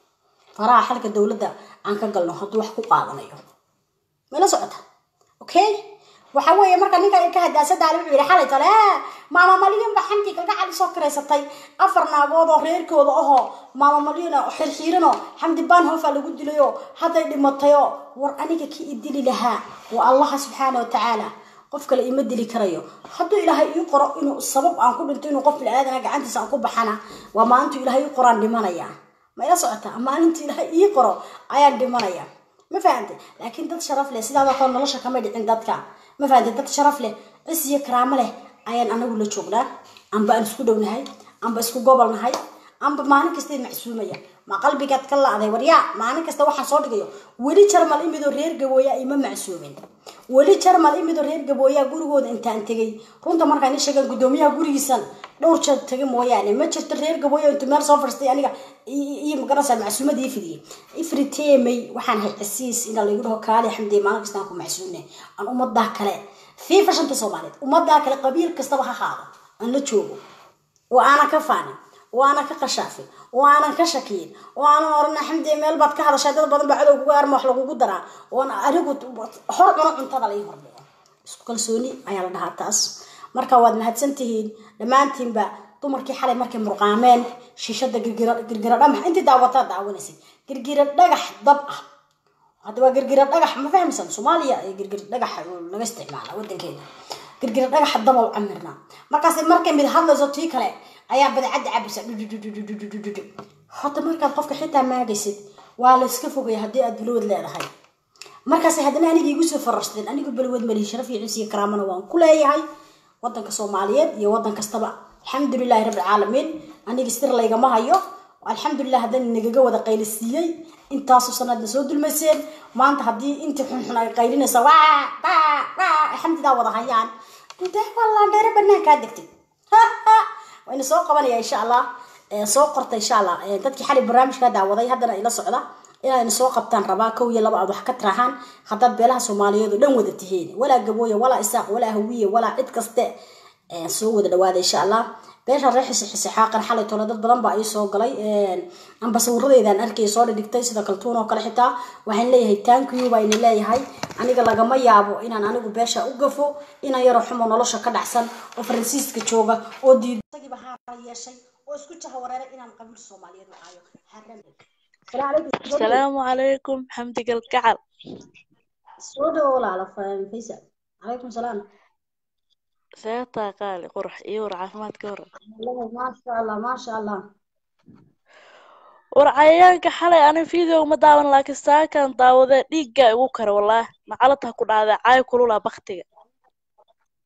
faraha xalka dowladda aan ka galno hadduu wax ku qaadanayo mala socota okay waxa weeye marka ninka ka hadaasadaale wuxuu yidhi xalay tale maama malyan ba xamtii kalgacal isoo kiraysatay afar naagood oo reerkooda ahoo maama malyan oo xirxiiranoo xamdi baanhofa lagu dilayo hadday dhimatayo war aniga ki i dili lahaa waa allaha subxaana wa tacaala qof kale ima dili karayo hadduu ilaahay ii qoro inuu sabab aan ku dhinto inuu qof bili-aadana gacantiisa aan ku baxana waa maalintuu ilaahay ii qoraan dhimanaya ma ila socotaa maalintuu ilaahay ii qoro ayaan dhimanaya ma fahantay laakiin dad sharaf leh sidaadoo kale nolosha kama dhicin dadka ma fahantay dad sharaf leh cis iyo karaamo leh ayaan anagu la joognaa amba aan isku dhownahay amba isku gobol nahay amba maalin kasta macsuumaya ma qalbigaad ka la-day waryaa maalin kasta waxaan soo dhigayo weli jarmal imidoo reer gabooya ima macsuumin weli jarmal imidoo reer gabooya gurigooda intaan tegay runta markaan ii sheegan guddoomiyaha gurigiisan dhowr jeer taga mooyaane ma jirto reer gabooya intuu meel soo fadhistay aniga iyo magarasa macsuumad ii fidiyey ifriteemay waxaan hay casiis inaa laygu dhaho kaali xamdiye maalin kastaan ku macsuumne aan ummadaa kale fiifa shanta soomaaliyeed ummadaa kale qabiil kastaba ha haado aan la joogo oo aanan ka faanin oo aanan ka qashaafin oo aanan ka shakiyin oo aanan orana xamdiye meel baad ka hadashay dad badan baa cadow kuga arma wax lagugu daraa oon anigu hor cuno cuntada lai hordhigo isku kalsooni ayaa la dhahaa taas marka waad mahadsan tihiin dhammaantiinba dumarkii xalay markay murqaameen shiishada girgira girgira dhamax intii daawataa daawanaysay girgira dhagax dab ah hadda waa girgira dhagax ma fahmaysan soomaaliya ee girgira dhagax laga isticmaala wadankeena girgira dhagax daba u camirnaa markaas markay mid hadlayso tii kale ayaa badacadda cabisa dhudhudhudhudhudhudhudhudhu hadda markaad qofka xitaa maagaysid waa la iska fogaya haddii aad balwad leedahay markaas haddana aniga igu soo farashteen anigu balwad malihi sharaf iyo ciis iyo karaamana waan ku leeyahay wadanka soomaaliyeed iyo wadan kastaba alxamdulilahi rabbi alcaalamiin aniga sir laygama hayo alxamdulilah haddana nagaga wada qaylisiiyey intaasoo sanaadna soo dulmayseen maanta haddii intii xunxun ay qaylinaysa waa waa waa alxamdulilah wada hayaan intee wallaan dheere banaankaa degtay wayna soo qabanaya insha allah soo qorta insha allah dadkii xali barnaamijkaa daawaday haddana ila socda inayna soo qabtaan rabaa kow iyo laba aad wax ka tirahaan haddaad beelaha soomaaliyeed oo dhan wada tihiin walaa gabooya walaa isaaq walaa hawiye walaa cid kaste soo wada dhawaada insha allah beesha reer xisi xisi xaaqan xalay tole dad badan baa ii soo galay amba sawiradeedaan arkay soo dhigtay sida kaltuun oo kale xitaa waxaan leeyahay tankiyu bayna leeyahay aniga lagama yaabo inaan anigu beesha u gafo inaan yaro xumo nolosha ka dhacsan oo faransiiska jooga oo diidagiiba haara yeeshay oo isku jaha wareeray inaan qabiil soomaaliyeed u caayo السلام عليكم حمدي الكعب soo dhawo walaala faysa calaykum salaam سيطا قالي قرح يور عافمات كورة maasha allah maasha allah ورعيانك حالي أنا فيديو ما داون لكن ساكن داوده ديقا igu kara والله نعلتها ku dhacday caay kulula baktiga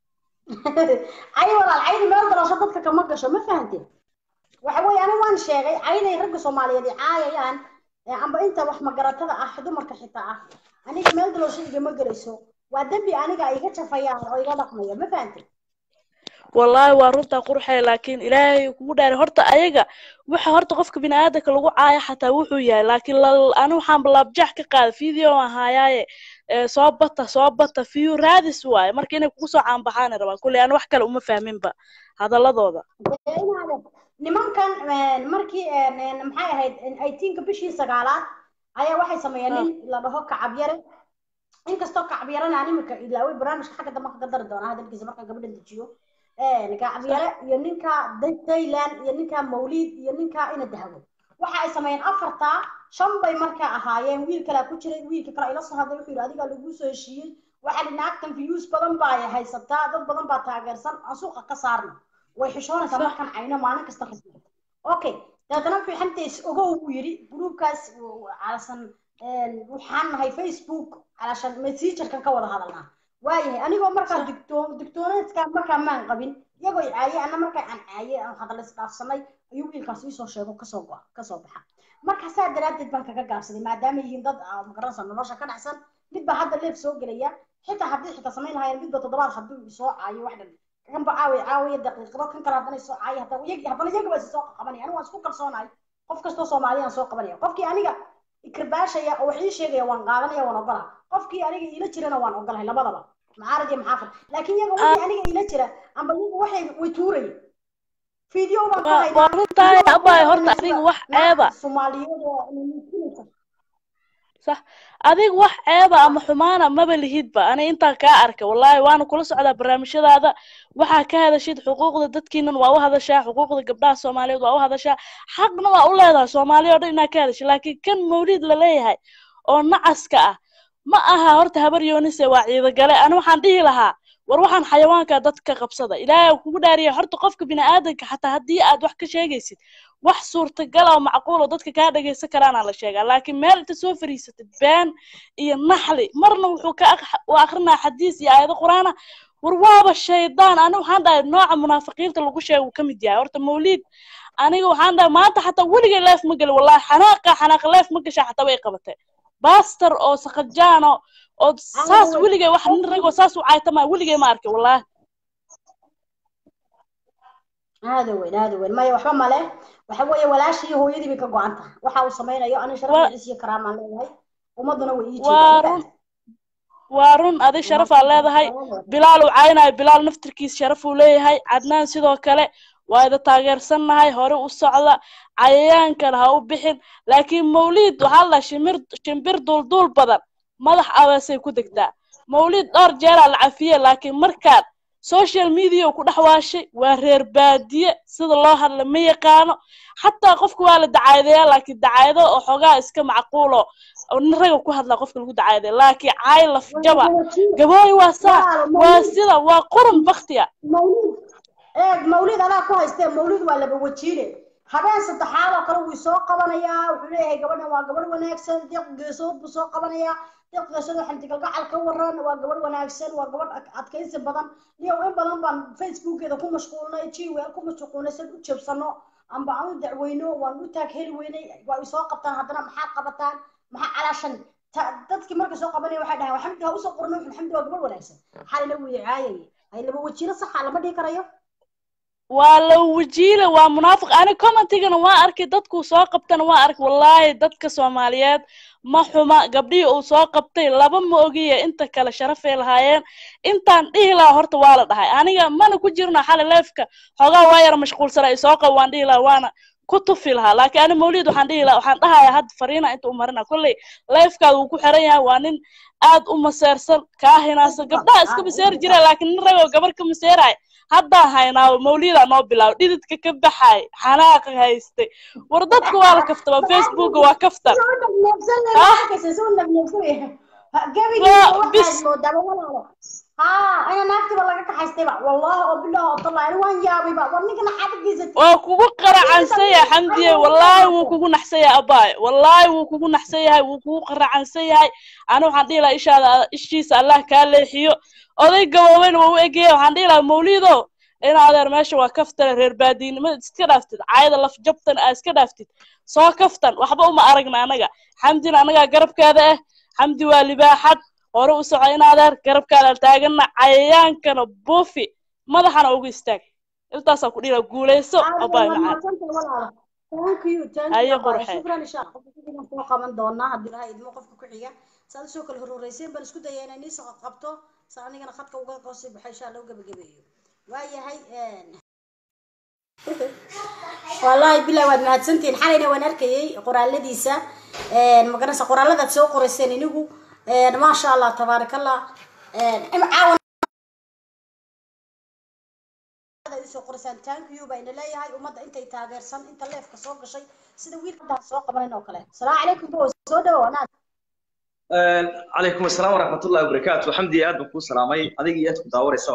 cay walaal caydi meel dalasho dadka kama gasho ma fahanteen waxa weeye aniga waan sheegay cayday ragga soomaaliyeed ay caayayaan ee amba inta wax magaratada ah dumarka xitaa ah aniga meel dalasho igama gelayso waa dembi aniga iga jafayaan oo iga dhaqmaya ma fahanteen wallaahi waa runtaa qurxay laakiin ilaahay kugu dhaaray horta ayaga waxa horta qofka biniaadanka lagu caaya xataa wuxuu yahay laakiin la- ani waxaan laabjax ka qaada video aan haayaaye ee, soo bata soo bata view raadis waaye marka inay kugu soo caanbaxaana rabaan kulley ani wax kale uma fahminba hadaladooda Dee inaad- nimankan een, markii een, een, maxay ahayd eighteenka bishii sagaalaad ayaa waxay sameeyeen nin la dhaho kacabyare inkastoo kacabyarana aan imika ilaaway barnaamijka xagga dambe kaga dari doonaa hadalkiisa markaan gabadhan dejiyo Een, kacabyare iyo ninka Da- thailand iyo ninka mawliid iyo ninka ina dahabo waxa ay sameeyeen afartaa shan bay markaa ahaayeen wiil kalaa ku jiray wiilka kale ila soo hadlay wuxuu yidhi adigaa lagu soo heshiiyey waxaa dhi naagtan views badan baa ay haysataa dad badan baa taageersan aan suuqa ka saarno way xishoonaysaa markaan cayno maalin kasta rasmi okay dabeetana wuxuu xantays ogow buu yidhi gruubkaas calasan waxaan nahay facebook calashan messengerkan ka wada hadalnaa waayahay anigoo markaa digtoon digtooneedka markaa maan qabin iyagoo i caayay ana markaa aan caayay aan hadal isdhaafsanay ayuu wiilkaas iisoo sheego kasoo go kasoo baxa marka saa daraaddeed baan kaga gaabsaday maadaama yihiin dad ah, magaranaysa nolosha ka dhacsan mid baa hadda leef soo gelaya xitaa haddii xitaa samayn lahaayeen midba toddobaad hadduu soo caayo wax dhan kan ba caawiya caawiya daqiiqado kan kale haddana soo caayo haddana iyag haddana iyaga baa soo qabanaya anigu waan isku kalsoonahay qof kastoo soomaaliya aan soo qabanaya qofkii aniga ikirbaashaya oo wax ii sheegaya waan qaadanaya waan ogolaha qofkii aniga iila jirana waan ogolahay labadaba macaarad iyo maxaafad laakiin iyaga wixii aniga iila jira amba iyaga waxay way tuuraya video baan ka waa haynaa waa runtahay abay horta adiga wax ceeba soomaaliyeed oo muujinaysa sax adiga wax ceeba ama xumaana maba lihidba ani intaan kaa arkay wallaahi waana kula socdaa barnaamijyadaada waxaa ka hadashid xuquuqda dadkiinan waa u hadashaa xuquuqda gabdhaha soomaaliyeed waa u hadashaa xaqna waa u leedahay soomaaliya oo dhan inaad ka hadashid laakiin kan mawliid la leeyahay oo nacaska ah ma aha horta habar yoonise waa ciidagale ani waxaan dhihi lahaa war waxaan xayawaanka dadka qabsada ilaahay uu kugu dhaariya horta qofka bini'aadanka xataa haddii aad wax ka sheegaysid wax suurtagal oo macquul oo dadka kaa dhagaysan karaana la sheegaa laakiin meel inta soo fariisatid been iyo naxli marna wuxuu ka aq- u akrinaa xadiis iyo aayado qur-aana war waaba shaydaan ani waxaan dhahay nooca munaafiqiinta lagu sheega uu ka mid yahay horta mawliid aniga waxaan dhahay maanta xataa weligay leef ma geli wallahi xanaaqa xanaaqa leef ma gashaa xataa way qabatay baster oo sakajaano oo saas weligay wax nin ragoo saas u caaytamaa weligay ma arkay wallahi aada weyn aada weyn maya waxba male waxa weeye walaashii iyo hooyadii bay ka go-an tahay waxa uu samaynayo ani Wa- sharaf cis iyo karaamaan leeyahay ummaduna way ii waa jeedaan run waa run adi sharaf aa leedahay bilaal uu caaynayo bilaal naftirkiis sharaf uu leeyahay cadnaan sidoo kale waa ida taageersannahay hore u socda cayayaankana ha u bixin laakiin mawliid waxaa la shimir shimbir duulduul badan madax abeesay ku degtaa mawliid dhowr jeeraa la cafiye laakiin markaan social media ku dhex waashay waa reer baadiye sida loo hadla ma yaqaano xataa qofka waa la dacaadeeyaa laakiin dacaayado oo xoogaa iska macquulo oo nin raga ku hadlaa qofka lagu dacaadeeya laakiin caay lafjaba gabooy waa saa waa sida waa qurun baktiya mawlid eeg mawlid adaa ku haystee mawlid waa laba wajiile habeen saddexaad oo kale wuu soo qabanayaa wuxuu leeyahay gabadhan waa gabadh wanaagsan deeq geesood buu soo qabanayaa deeq geesood waxaan digalgacal ka waran waa gabadh wanaagsan waa gabadh ad- adkaysi badan iyo in badan baan facebookeeda ku mashquulnay gmail ku mashquulnay san u jabsano amba aan u dacweyno waan u taag heli weynay waa i soo qabtaan haddana maxaad qabataan maxaa calaashan ta- dadkii markay soo qabanaya waxay dhahaan xamdi ha usoo qorno xamdi waa gabadh wanaagsan xalina wuu caayayay hay laba wajiilo saxa lama dhihi karayo waa la wajiile waa munaafiq ani commentigana waa arkay dadkuu soo qabtana waa arkay wallaahi dadka soomaaliyeed ma xuma gabdhihii uu soo qabtay laba ma ogiya inta kale sharafay lahaayeen intaan dhihi lahaa horta waa la dhahay aniga mana ku jirno xali leefka xoogaa waa yara mashquulsana i soo qab waan dhihi lahaa waana ku tufi lahaa laakiin ani mawlid waxaan dhihi lahaa waxaan dhahayaa hadda fariina inta u marina kolley leefkaada wuu ku xiran yahay waa nin aad u maseersan kaa hinaasa gabdhaha iska maseeri jira laakiin nin ragoo gabar ka maseeraay haddaan haynaa mawlidaa noo bilaabo dhididka ka baxay xanaaqa haystay war dadka waa la kaftaba facebooka waa kaftan gabigiisa waxaad moodaa walaalo ها انا naagtiba laga kaxaystayba wallahi oo bilaha oo tallahi ani waan yaabayba war ninkana xaqigiisa waa kugu qaracansan yahay xamdiye wallaahi wuu kugu naxsan yahay abaay wallaahi wuu kugu naxsan yahay wuu kugu qaracansan yahay ani waxaan dhihi lahaa ishaada ishiisa allah kaa leexiyo oday gabooben waa u egaya waxaan dhihi lahaa mawlido in adeer meesha waa kaftana reer baadiinimada iska dhaaftid caayada laf jabtan aa iska dhaaftid soo kaftan waxba uma aragna anaga xamdina anagaa garabkaada ah xamdi waa libaaxad hore u soco in adeer garabkaada taagana cayayaankana buufi madaxana ugu istaag intaasaa ku dhihi lahaa guulayso abaay macaan thank you thank Haye you abaa qurxe. shukran insha allah qofka soo qaban doonaa haddii ilahay idmo qofka ku xiga saad usoo kala horureyseen baan isku daya inay niisoo qabto sa anigana khadka uga qoosi baxo insha allah u gabagabeeyo waayahay wallaahi bilahi waad mahadsantihiin xalayna waan arkayay qoraaladiisa magaranaysa qoraalladaad soo qorayseen inigu maasha allah tabaarakallah caawan soo qoraysaan thank you bayna leeyahay ummadda intay taageersan inta leefka soo gashay sida wiilkadaa soo qabanin oo kale salaamu calaykum bo soo dhawo anaad calaykum asalaam waraxmatullahi wabarakaatu xamdi aad baan kuu salaamay adiga iyo aad ku daawanaysa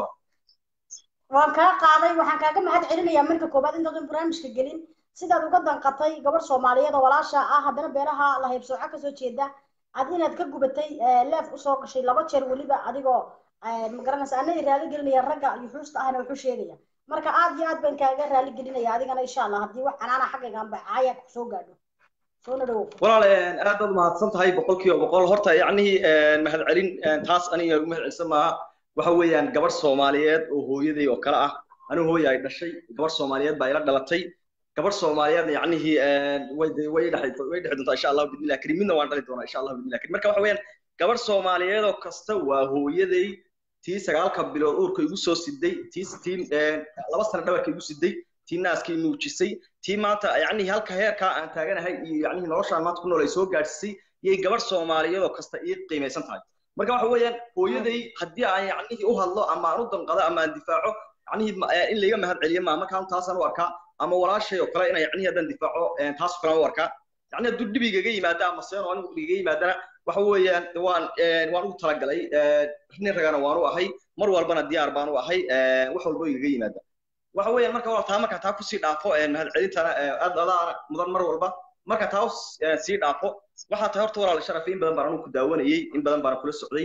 waan kaa qaaday waxaan kaaga mahad celinayaa marka koobaad intaadan barnaamijka gelin sidaad uga danqatay gabadh soomaaliyeed oo walaasha ah haddana beeraha la haybsooco kasoo jeeda ad inaad ka gubatay leef usoo gashay laba jeer weliba adigoo magaranaysa anagii raali gelinaya ragga iyo xuusta ahna wuxuu sheegaya marka aad iyo aad baan kaaga raali gelinaya adigana insha allah haddii wax canaana xaggayga anba caaya kusoo gaadho soona dhawow walaal aad baad mahadsan tahay boqolkiiba boqol horta yacnihii mahad celin taas aniga ugu mahad celisan maaha waxa weeyaan gabarh soomaaliyeed oo hooyaday oo kale ah anigu hooya ay dhashay gabarh soomaaliyeed baa ila dhalatay gabarh soomaaliyeed yacnihii way way dhexi way dhexi doontaa insha allah bidnillah karim midna waan dhali doonaa insha allah bidnillah karim marka waxa weeyaan gabarh soomaaliyeed oo kasta waa hooyaday tii sagaalka bilood uurka igu soo siday tii tii laba sano dhabarka igu siday tii naaskii nuujisay tii maanta yacnihii halka heerkaa aan taaganahay iyo yacnihii noloshaan maanta ku nool ay soo gaadhsisay iyay gabarh soomaaliyeed oo kasta ii qiimaysan tahay marka waxa weeyaan hooyaday haddii aan yacnihii u hadlo ama aan u danqado ama aan difaaco yacnihii in layga mahad celiyo maa markaan taasaan u arkaa ama walaashay oo kale ina yacnihii haddaan difaaco taas oo kale aan u arkaa yacni hadduu dhib igaga yimaada ama seen oo anigu igaga yimaadana waxa weeyaan waan waan ugu talagalay nin ragana waan u ahay mar walbana diyaar baan u ahay wax walba igaga yimaada waxa weeyaan marka walaal taa marka taa kusii dhaafo mahad celintana aad adaa mudan mar walba marka taa sii dhaafo waxaa tahay horta walaal sharaf in badan baan anigu ku daawanayay in badan baan kula socday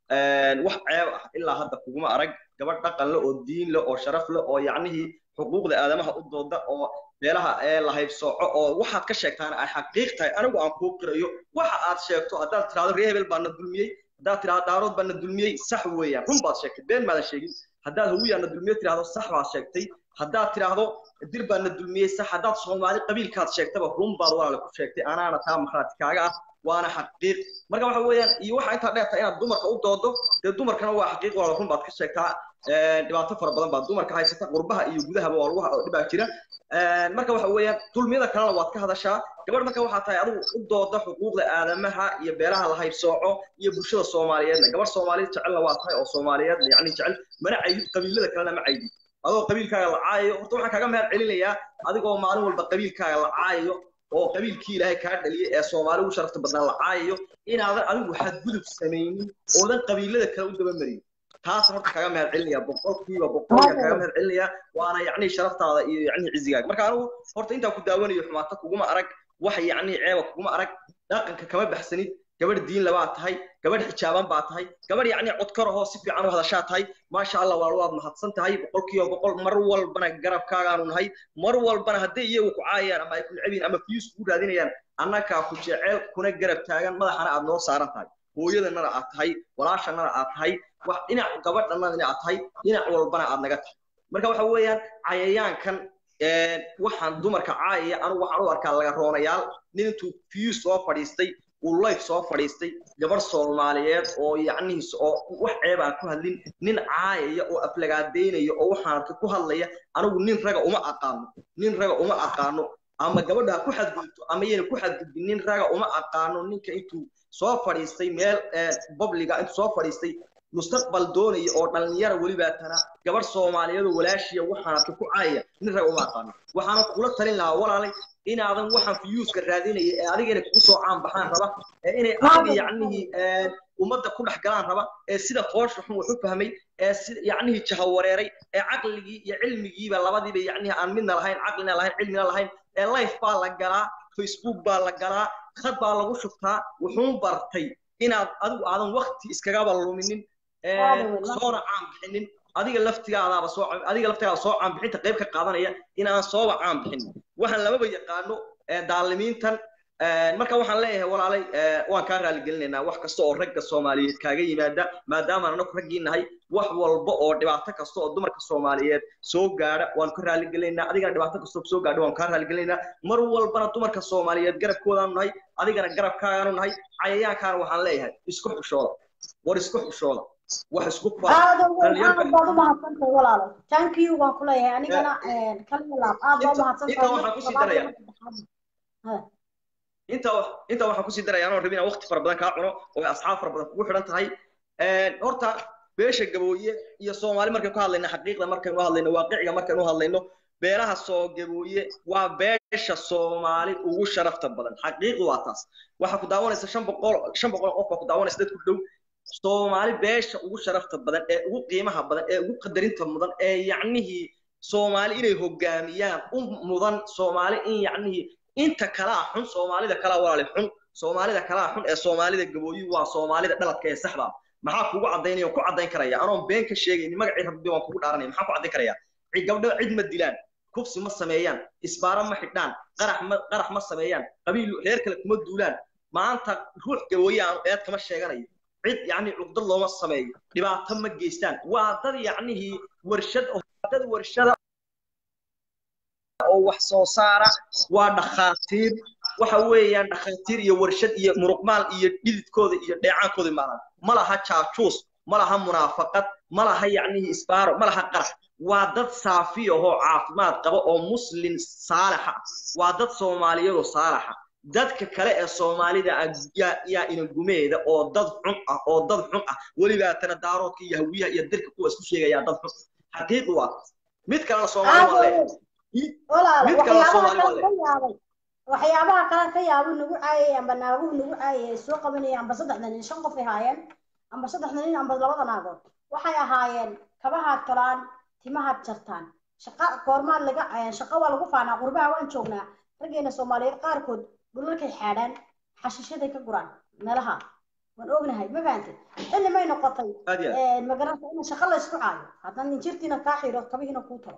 wax ceeb ah ilaa hadda kuguma arag gabadh dhaqan le oo diin le oo sharaf le oo yacnihii xuquuqda aadamaha u dooda oo meelaha ee la haybsooco oo waxaad ka sheegtaana ay xaqiiq tahay anigu aan kuu qirayo waxa aad sheegto haddaad tirahdo reer hebel baana dulmiyey haddaad tirahdo daarood baana dulmiyey sax weeyaan run baad sheegtay been maadan sheegin haddaad hawiyaana dulmiye tirahdo sax baad sheegtay haddaad tirahdo dir baana dulmiyey sax haddaad soomaali qabiilkaad sheegtaba run baad walaale ku sheegtay anaana taa maxraati kaaga ah waana xaqiiq marka waxa weeyaan iyo waxa intaa dheerta inaad dumarka u doodo dee dumarkana waa xaqiiq walaale run baad ka sheegtaa dhibaato fara badan baa dumarka haysata qurbaha iyo gudahaba waa lagu dhibaa jira marka waxa weeyaan dulmiyada kalena waad ka hadashaa gabadh marka waxaa tahay adigu u dooda xuquuqda aadamaha iyo beeraha la haybsooco iyo bulshada soomaaliyeedna gabadh soomaaliyeed jecelna waa tahay oo soomaaliyeed yacni jecel mana caydid qabiilada kalena ma caydid adoo qabiilkaaga la caayayo horta waxaan kaaga mahad celinayaa adigoo maalin walba qabiilkaaga la caayayo oo qabiilkii ilaahay kaa dhaliyay ee soomaali ugu sharafta badnaa la caayayo inaadan adigu xadgudub samaynin oodan qabiilada kale u dabamarin taas horta kaga mahad celinaya boqolkiiba boqolka kaga mahad celinaya waana yacni sharaftaada iyo yacni cizigaaga marka anigu horta intaan ku daawanayo xumaata kuguma arag wax yacni ceeba kuguma arag dhaqanka kama baxsanid gabadh diin labaa tahay gabadh xijaaban baa tahay gabadh yacni codkar ahoo si fiican u hadashaa tahay maasha allah waa waad mahadsan tahay boqolkiiba boqol mar walbana garabkaagaanu nahay mar walbana hadday iyagu ku caayayaan ama ay ku necbiin ama fiyus kugu raadinayaan annagaa ku jeceel kuna garab taagan madaxana aad noo saaran tahay hooyadanana aad tahay walaashanana aad tahay wax dhinac gabadhanana aad tahay dhinac walbana aad naga tahay marka waxa weeyaan cayayaankan waxaan dumarka caayaya anigu waxaan u arkaa laga roonayaal nin intuu fiyus soo fadhiistay uu layf soo fadhiistay gabar soomaaliyeed oo yacnihiis oo wax ceeb aan ku hadlin nin caayaya oo aflagaadaynaya oo waxaan arkay ku hadlaya anigu nin raga uma aqaano nin raga uma aqaano ama gabadha ku xadgudubto ama yana ku xadgudbin nin raga uma aqaano ninka intuu soo fadhiistay meel babliga intuu soo fadhiistay mustaqbal doonaya oo dhalinyara welibaatana gabar soomaaliyeed oo walaashiya waxaan arkay ku caayaya nin raga uma aqaano waxaana kula talin lahaa walaalay inaadan waxaan fiyuuska raadinaya ee adiga inay kugu soo caan baxaan raba ee inay adiga yacnihii ummadda ku dhex galaan raba ee sida foosha xun wax u fahmay ee si yacnihii jahawareeray ee caqligii iyo cilmigiiba labadiiba yacnihii aan midna lahayn caqlina lahayn cilmina lahayn ee life baa la galaa facebook baa la galaa khad baa lagu shubtaa wuxuun bartay inaad adigu aadan wakti iskagaba luminin soona caan bixinin adiga laftigaadaaba soo adiga laftigaada soo caan bixinta qayb ka qaadanaya in aan sooba caan bixin waxaan lamaba yaqaano daalimiintan marka waxaan leeyahay walaalay waan kaa raaligelinaynaa wax kasta oo ragga soomaaliyeed kaaga yimaada maadaama anaku raggii nahay wax walba oo dhibaato kasta oo dumarka soomaaliyeed soo gaadha waan ka raaligelinaynaa adigana dhibaato kasta oo soo gaadha waan kaa raaligelinaynaa mar walbana dumarka soomaaliyeed garabkoodaanu nahay adigana garabkaagaanu nahay cayayaankaana waxaan leeyahay isku xushooda war isku xushooda wax isku aad baad u mahadsantahay walaalo thank you waan ku leeyahay anigana kalma laab aad baad u mahadsantahay inta waxaan kusii daraya inta inta waxaan kusii daraya anoo rabin waqti fara badan kaa cuno oo asxaab fara badan kugu xidhan tahay horta beesha gabooye iyo soomaali markaynu ka hadlayno xaqiiqda markaynu hadlayno waaqiciga markaynu hadlayno beelaha soo gabooye waa beesha soomaali ugu sharafta badan xaqiiqdu waa taas waxaa ku daawanaysa shan boqol shan boqol qof baa ku daawanaysa dad ku dhow soomaali beesha ugu sharafta badan ee ugu qiimaha badan ee ugu qadarinta mudan ee yacnihii soomaali inay hogaamiyaan u mudan soomaali in yacnihii inta kalaa xun soomaalida kalaa walaali xun soomaalida kalaa xun ee soomaalida gabooyi waa soomaalida dhaladka ee saxda maxaa kugu caddaynaya ku caddayn karaya anoon been ka sheegaynin magacii rabbi waan kugu dhaaranaya maxaa ku caddayn karaya gabdho cid ma dilaan kufsi ma sameeyaan isbaaro ma xidhaan qarax ma qarax ma sameeyaan qabiil reer kale kuma duulaan maanta ruux gabooye aan eed kama sheeganayo cid yacni cugdad looma sameeyo dhibaato ma geystaan waa dad yacnihii warshad dad warshada oo wax soo saara waa dhakhaatiir waxa weeyaan dhakhaatiir iyo warshad iyo muruqmaal iyo dhididkooda iyo dheecaankooda maalan ma laha jaajuus ma laha munaafaqad ma laha yacnihii isbaaro ma laha qarax waa dad saafi ahoo caafimaad qaba oo muslin saalixa waa dad soomaaliyadoo saalixa dadka kale ee soomaalida yaa inagumeeda oo dad xun ah oo dad xun ah welibaatana daaroodka iyo hawiyaha iyo dirka kuwa isku sheegayaa dad xun xaqiiqi waa mid kalena soomaali waa leeyahay mid kalena soomaali waa leeyahay waxyaabaha kale ka yaabo nagu caayay amba naaguhu nagu caayay soo qabanaya amba saddexda nin shan qof ay haayeen amba saddexda nin amba labada naagood waxay ahaayeen kabahaad tolaan timahaad jartaan shaqa goormaad laga shaqa waa lagu faanaa qurbaha waan joognaa raggeena soomaaliyeed qaarkood dhulalkay xaadhaan xashishaday ka guraan meelaha waan ognahay ma fahantay xilli may noqotay magaranta in shaqa la isku caayo haddana ninjirtiina kaa xiro kabihiina kuu talo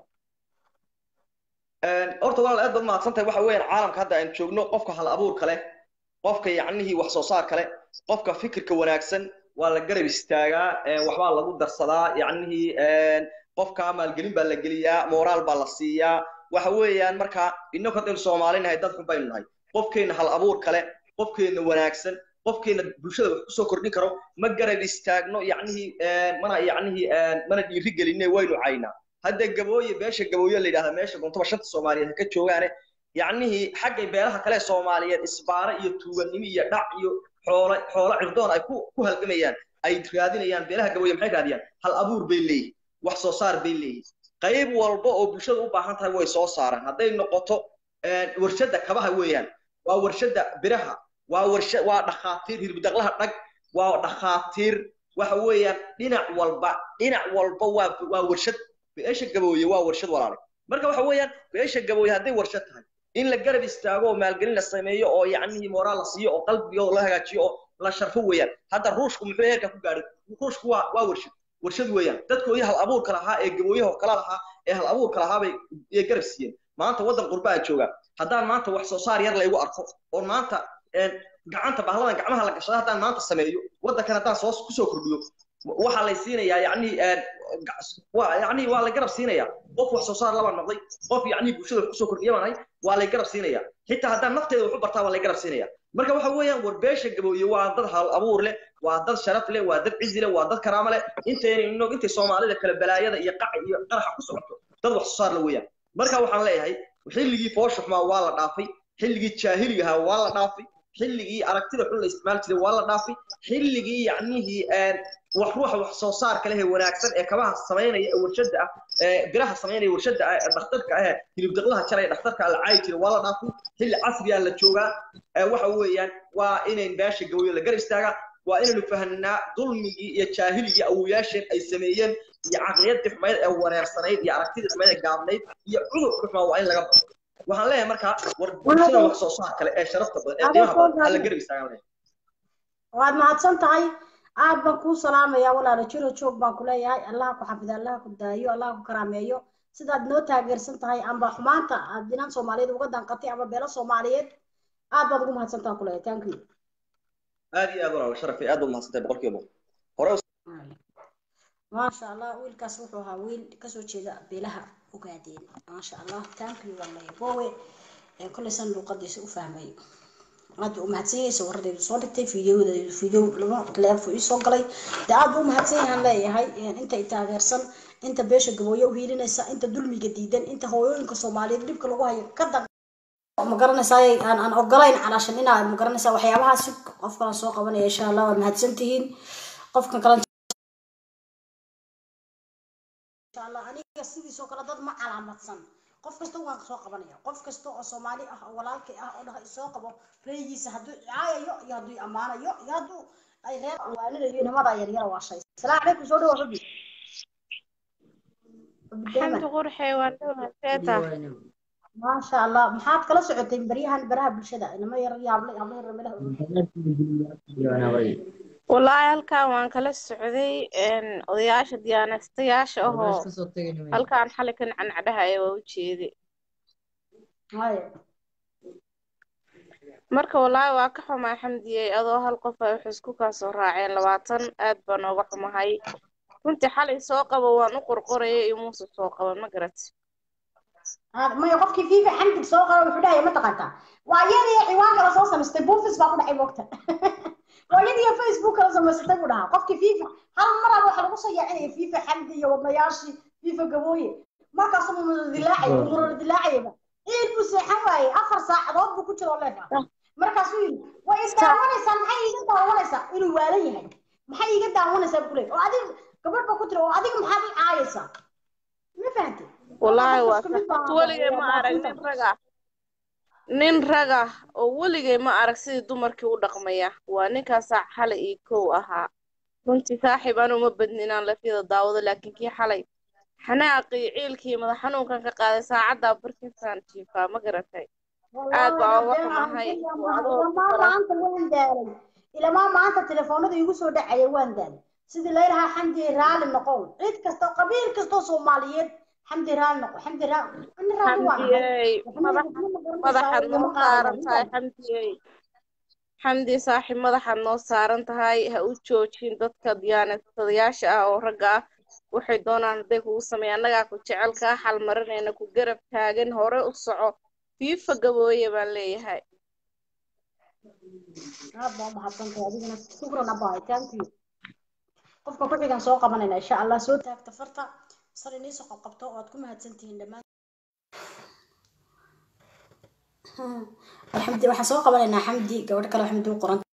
horta walaal aad baad mahadsantahay waxa weeyaan caalamka hadda aan joogno qofka hal abuurka leh qofka yacnihii wax soo saarka leh qofka fikirka wanaagsan waa la garab istaagaa waxbaa lagu darsadaa yacnihii qofka maalgelin baa la geliyaa moraal baa la siiyaa waxa weeyaan marka innagu haddaynu soomaali nahay dad xun baynu nahay qofkeenna hal abuur kale qofkeenna wanaagsan qofkeenna bulshada wax kusoo kordhin karo ma garab istaagno yacnihii mana yacnihii mana dhiiri gelinne waynu caynaa hadda gabooye beesha gabooye la yidhahda meesha guntoba shanta soomaaliyeed ka joogaane yacnihii xaggay beelaha kale soomaaliyeed isbaare iyo tuuganimo iyo dhac iyo xoolo xoolo cirdoon ay ku ku halgamayaan ay raadinayaan beelaha gabooye maxay raadiyaan hal abuur bay leeyihin wax soo saar bay leeyihin qayb walba oo bulshada u baahan tahay way soo saaraan hadday noqoto warshadda kabaha weeyaan waa warshadda biraha waa warsha waa dhakhaatiir hirbidaqlaha dhag waa dhakhaatiir waxa weeyaan dhinac walba dhinac walba waa waa warshad beesha gabooye waa warshad walaalay marka waxa weeyaan beesha gabooye hadday warshad tahay in la garab istaago oo maalgelin la sameeyo oo yacnihii moraal la siiyo oo qalbigooda la hagaajiyo oo la sharfo weeyaan hadda ruushku muxuu heerka ku gaadhay ruushku waa waa warshad warshad weeyaan dadkoodii hal abuurka lahaa ee gabooyaha oo kala lahaa ee hal abuurka lahaa bay garab siiyeen maanta waddan qurbaa jooga haddaan maanta wax soo saar yar laygu arko oo maanta gacanta bahladan gacmaha la gashada haddaan maanta sameeyo waddankan haddaan soo kusoo kordhiyo waxaa lay siinayaa yacni yacni waa lay garab siinayaa qof wax soo saar laba noqday qof yacni bulshada wax kusoo kordhiya baan waa lay garab siinayaa xitaa haddaan nafteeda wax u bartaa waa lay garab siinayaa marka waxa weeyaan war beesha gabooye waa dad hal abuur leh waa dad sharaf leh waa dad cizi leh waa dad karaamo leh intayna inog intay soomaalida kale balaayada iyo qaca iyo qaraxa ku socoto dad wax soo saar la weeyaan marka waxaan leeyahay xilligii foosha xumaa waa la dhaafay xilligii jaahiligahaa waa la dhaafay xilligii aragtida xun la isticmaali jiray waa la dhaafay xilligii yacnihii wax ruuxa wax soo saarka leh ee wanaagsan ee kabaha samaynaya ee warshada ah ee biraha samaynaya warshada ah ee dhakhtarka ah ee hilib daqlaha jaraya dhakhtarka la caayi jira waa la dhaafo xilli casriyaa la joogaa ee waxa weeyaan waa inayn beesha gawayo la gar istaagaa waa inaynu fahanaa dulmigii iyo jaahiligii awoyaasheen ay sameeyeen iyo caqliyadii xumayd ee wareersanayd iyo aragtidii xumayd ee gaabnayd iyo cudurka xumaa waa in laga baxo waxaan leeyahay markaa war bulshada wax soo saar kale ee sharafta badan ee qiimaha badan hala garab istaagaan leeyahay waad mahadsan tahay aad baan kuu salaamayaa walaalo jiro joog baan ku leeyahay allah ku xafido allah ku daayo allah ku karaameeyo sidaad noo taageersan tahay amba xumaanta aad dinan soomaaliyeed uga danqatay ama beelo soomaaliyeed aad baad ugu mahadsan tahay kuleeyahay thank you aad iyo aad walaal sharafay aad u mahadsantahay boqolkiiba boqol hore maasha allah wiilkaas wuxuu ahaa wiil kasoo jeeda beelaha ogaadeen maasha allah thank you wallahi bowe ee koleysan luuqadiisa u fahmay aad buu u mahadsan yahay sawiradeedu soo dhigtay fiidiyodeedu fiidiyo laba teleefo ii soo galay de aad buu u mahadsan yahaan leeyahay inta i taageersan inta beesha gabooyo u hiilinaysa inta dulmiga diidan inta hooyooyinka soomaaliyeed dhibka lagu hayo ka dan ma garanaysaa aan aan ogolayn calaashan inaad ma garanaysaa waxyaabahaas qof kale soo qabanaya insha allah waad mahadsan tihiin qofkan kale insha allah aniga sidiisoo kale dad ma calaamadsan qof kasta waan soo qabanaya qof kasta oo soomaali ah oo walaalkay ah oo dhaha isoo qabo reegiisa hadduu caayayo iyo hadduu ammaanayo iyo hadduu ay reer waaninayo nimadaa yaryara waa shay salaamu calaykum soo dhawo xubi xamdi qurxe waan dhowaa seeta maasha allah maxaad kala socotay baryahan baraha bulshada inama yar yaable ama yar meelaha wallaahi halkan waan kala socday odayaasha diyaanastayaasha ahoo halkaan xalay kan cancadhahaya waa u jeeday haya marka wallaahi waa ka xumaa xamdiyey adoo hal qof ay wax isku kaa soo raaceen labaatan aad baan ooga xumahay runtii xalay soo qabo waan u qorqoraya iyo muuse soo qaban ma garat maya qofkii fiifa xamdig soo qaba wuxuu dhahaya ma taqaantaa waa iyadii ciwaan kala soo samaystay buufis baa ku dhacay moogta waa iyadii facebook kala samaysatay buu dhahaa qofkii fiifa hal maraba waxaa lagu soo yaacinaya fiifa xamdi iyo wadnayaashii fiifa gabooye markaasu mumuro dilaacaya mumuro dilaacayaba ciid buu seexan waayey afar saacadood buu ku jiro leefa markaasuu yidhi way isdaawanaysaa maxay iiga daawanaysaa inuu waalan yahay maxay iiga daawanaysaa buu kuleeyay oo adiga gabadh baa ku tiri oo adiga maxaad i caayaysaa ma fahantay wallaahi waa sax weligay ma arag nin raga nin raga oo weligay ma arag sidii dumarkii u dhaqmaya waa ninkaasaa xalay iyo kow ahaa runtii saaxiib anu ma badni inaan lafyada daawado laakiin kii xalay xanaaqii ciilkii madax xanuunkan ka qaaday saacaddaa barkinsaan jiifaa ma garatay aad baa uga xumahay maanta waan daalay ilamaa maanta telefoonada igu soo dhacaya waan daalay sidii laylahaa xamdi raali noqow cid kasta qabiil kastoo soomaaliyeed xamdi raali noqo xamdi xamdiyey madaxaad noo saaran tahay xamdiyey xamdi saaxiib madaxaad noo saaran tahay ha u joojin dadka diyaanadadayaasha ah oo ragga ah waxay doonaan hadday kugu sameeyaan annagaa ku jecel kaa xalmarinayna ku garab taagan hore u soco fiifa gabooye baan leeyahay aad baa umahadsantahay adigana shukran abahay thank you qofka ku xigan soo qabanayna insha allah soo taagta farta sar iniisoo qabqabto oo aad ku mahadsantihiin dhammaan xamdi waxaan soo qabanaynaa xamdi gabadh kale xamdi u qoran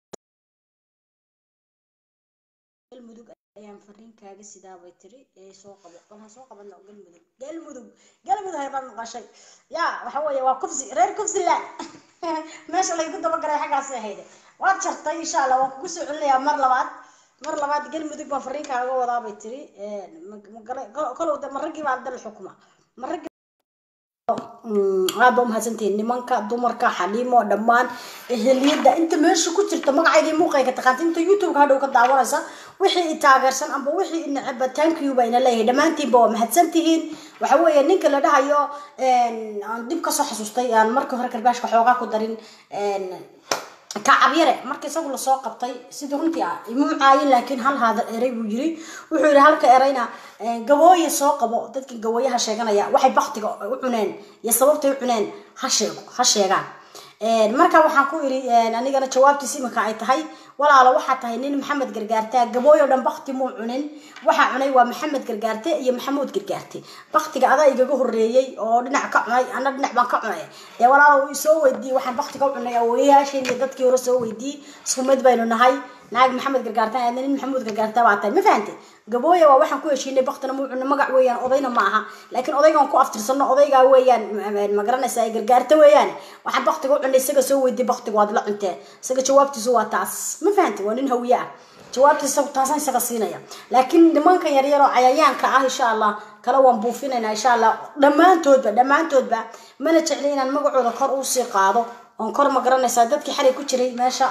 galmudug ayaan fariinkaaga sidaa bay tiri ee soo qabo waxaan soo qabana galmudug galmudug galmudug haybaan maqashay yaa waxa weeye waa kufsi reer kufsiland meesha laygu dabagalay xaggaasi ahayde waad jartay insha allah waan kugu soo celinayaa mar labaad mar labaad galmudug baan fariinkaaga wadaa bay tiri kolow de maragii baa dal xukuma maragii aad baa umahadsantihiin nimanka dumarka xaliimo dhammaan eheliyada inta meesha ku jirta magaceydii muuqayga taqaanta inta youtubeka hadhow ka daawanaysa wixii i taageersan amba wixii i neceba thank you bayna leeyahay dhammaantiinba waa mahadsantihiin waxa weeye ninka la dhahayo aan dib kasoo xasuustay aan markii hore karbaashka xoogaa ku darin kacabyare marka isagu lasoo qabtay sidii runtii ah imuu caayin laakiin hal haada eray buu yiri wuxuu yidhi halka erayna gabooye soo qabo dadkii gabooyaha sheeganaya waxay baktiga u cuneen iyo sababtay u cuneen ha sheego ha sheegaan marka waxaan ku idhi anigana jawaabtiis iminka ay tahay walaalo waxaa tahay nin maxamed gargaartaa gabooyo dhan bakti muu cunin waxaa cunay waa maxamed gargaarte iyo maxamuud gargaarte baktiga adaa igaga horeeyey oo dhinac ka cunay ana dhinac baan ka cunay ee walaalo uu soo weydiiyey waxaan baktiga u cunay awooyayaasheen iyo dadkii hore soo weydiiyey isku mid baynu nahay naag maxamed gargaartan aadna nin maxamuud gargaarta baa tahay ma fahantay gabooya waa waxaan ku heshiinay baktina muucuna magac weeyaan odayna ma aha laakiin odaygaan ku aftirsano odaygaa weeyaan ma- ma garanaysa ay gargaarta weeyaan waxaan baktiga u cunay isaga soo weydiy baktiga waad la cunteen isaga jawaabtiisu waa taas ma fahantay waa nin hawiye ah jawaabtiisa taasaan isaga siinaya laakiin nimankan yaryar oo cayayaanka ah insha allah kale waan buufinaynaa insha allah dhammaantoodba dhammaantoodba mana jecli inaan magacooda kor usii qaado oon kor ma garanaysaa dadkii xalay ku jiray meesha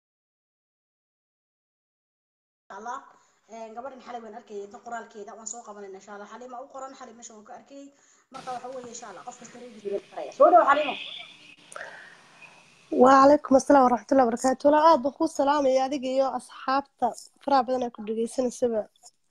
الله gabadhan xalay waan arkayay inta qoraalkeeda waan soo qabanayna insha allah xalima u qoran xalay meesha waan ka arkayay marka waxa weeye insha allah qof kasta reegiisa faraya soo dhawo xalimo وعليكم السلام ورحمة الله وبركاته لا aad baan kuu salaamaya adiga iyo asxaabta faraha badan ee ku dhegeysanaysaa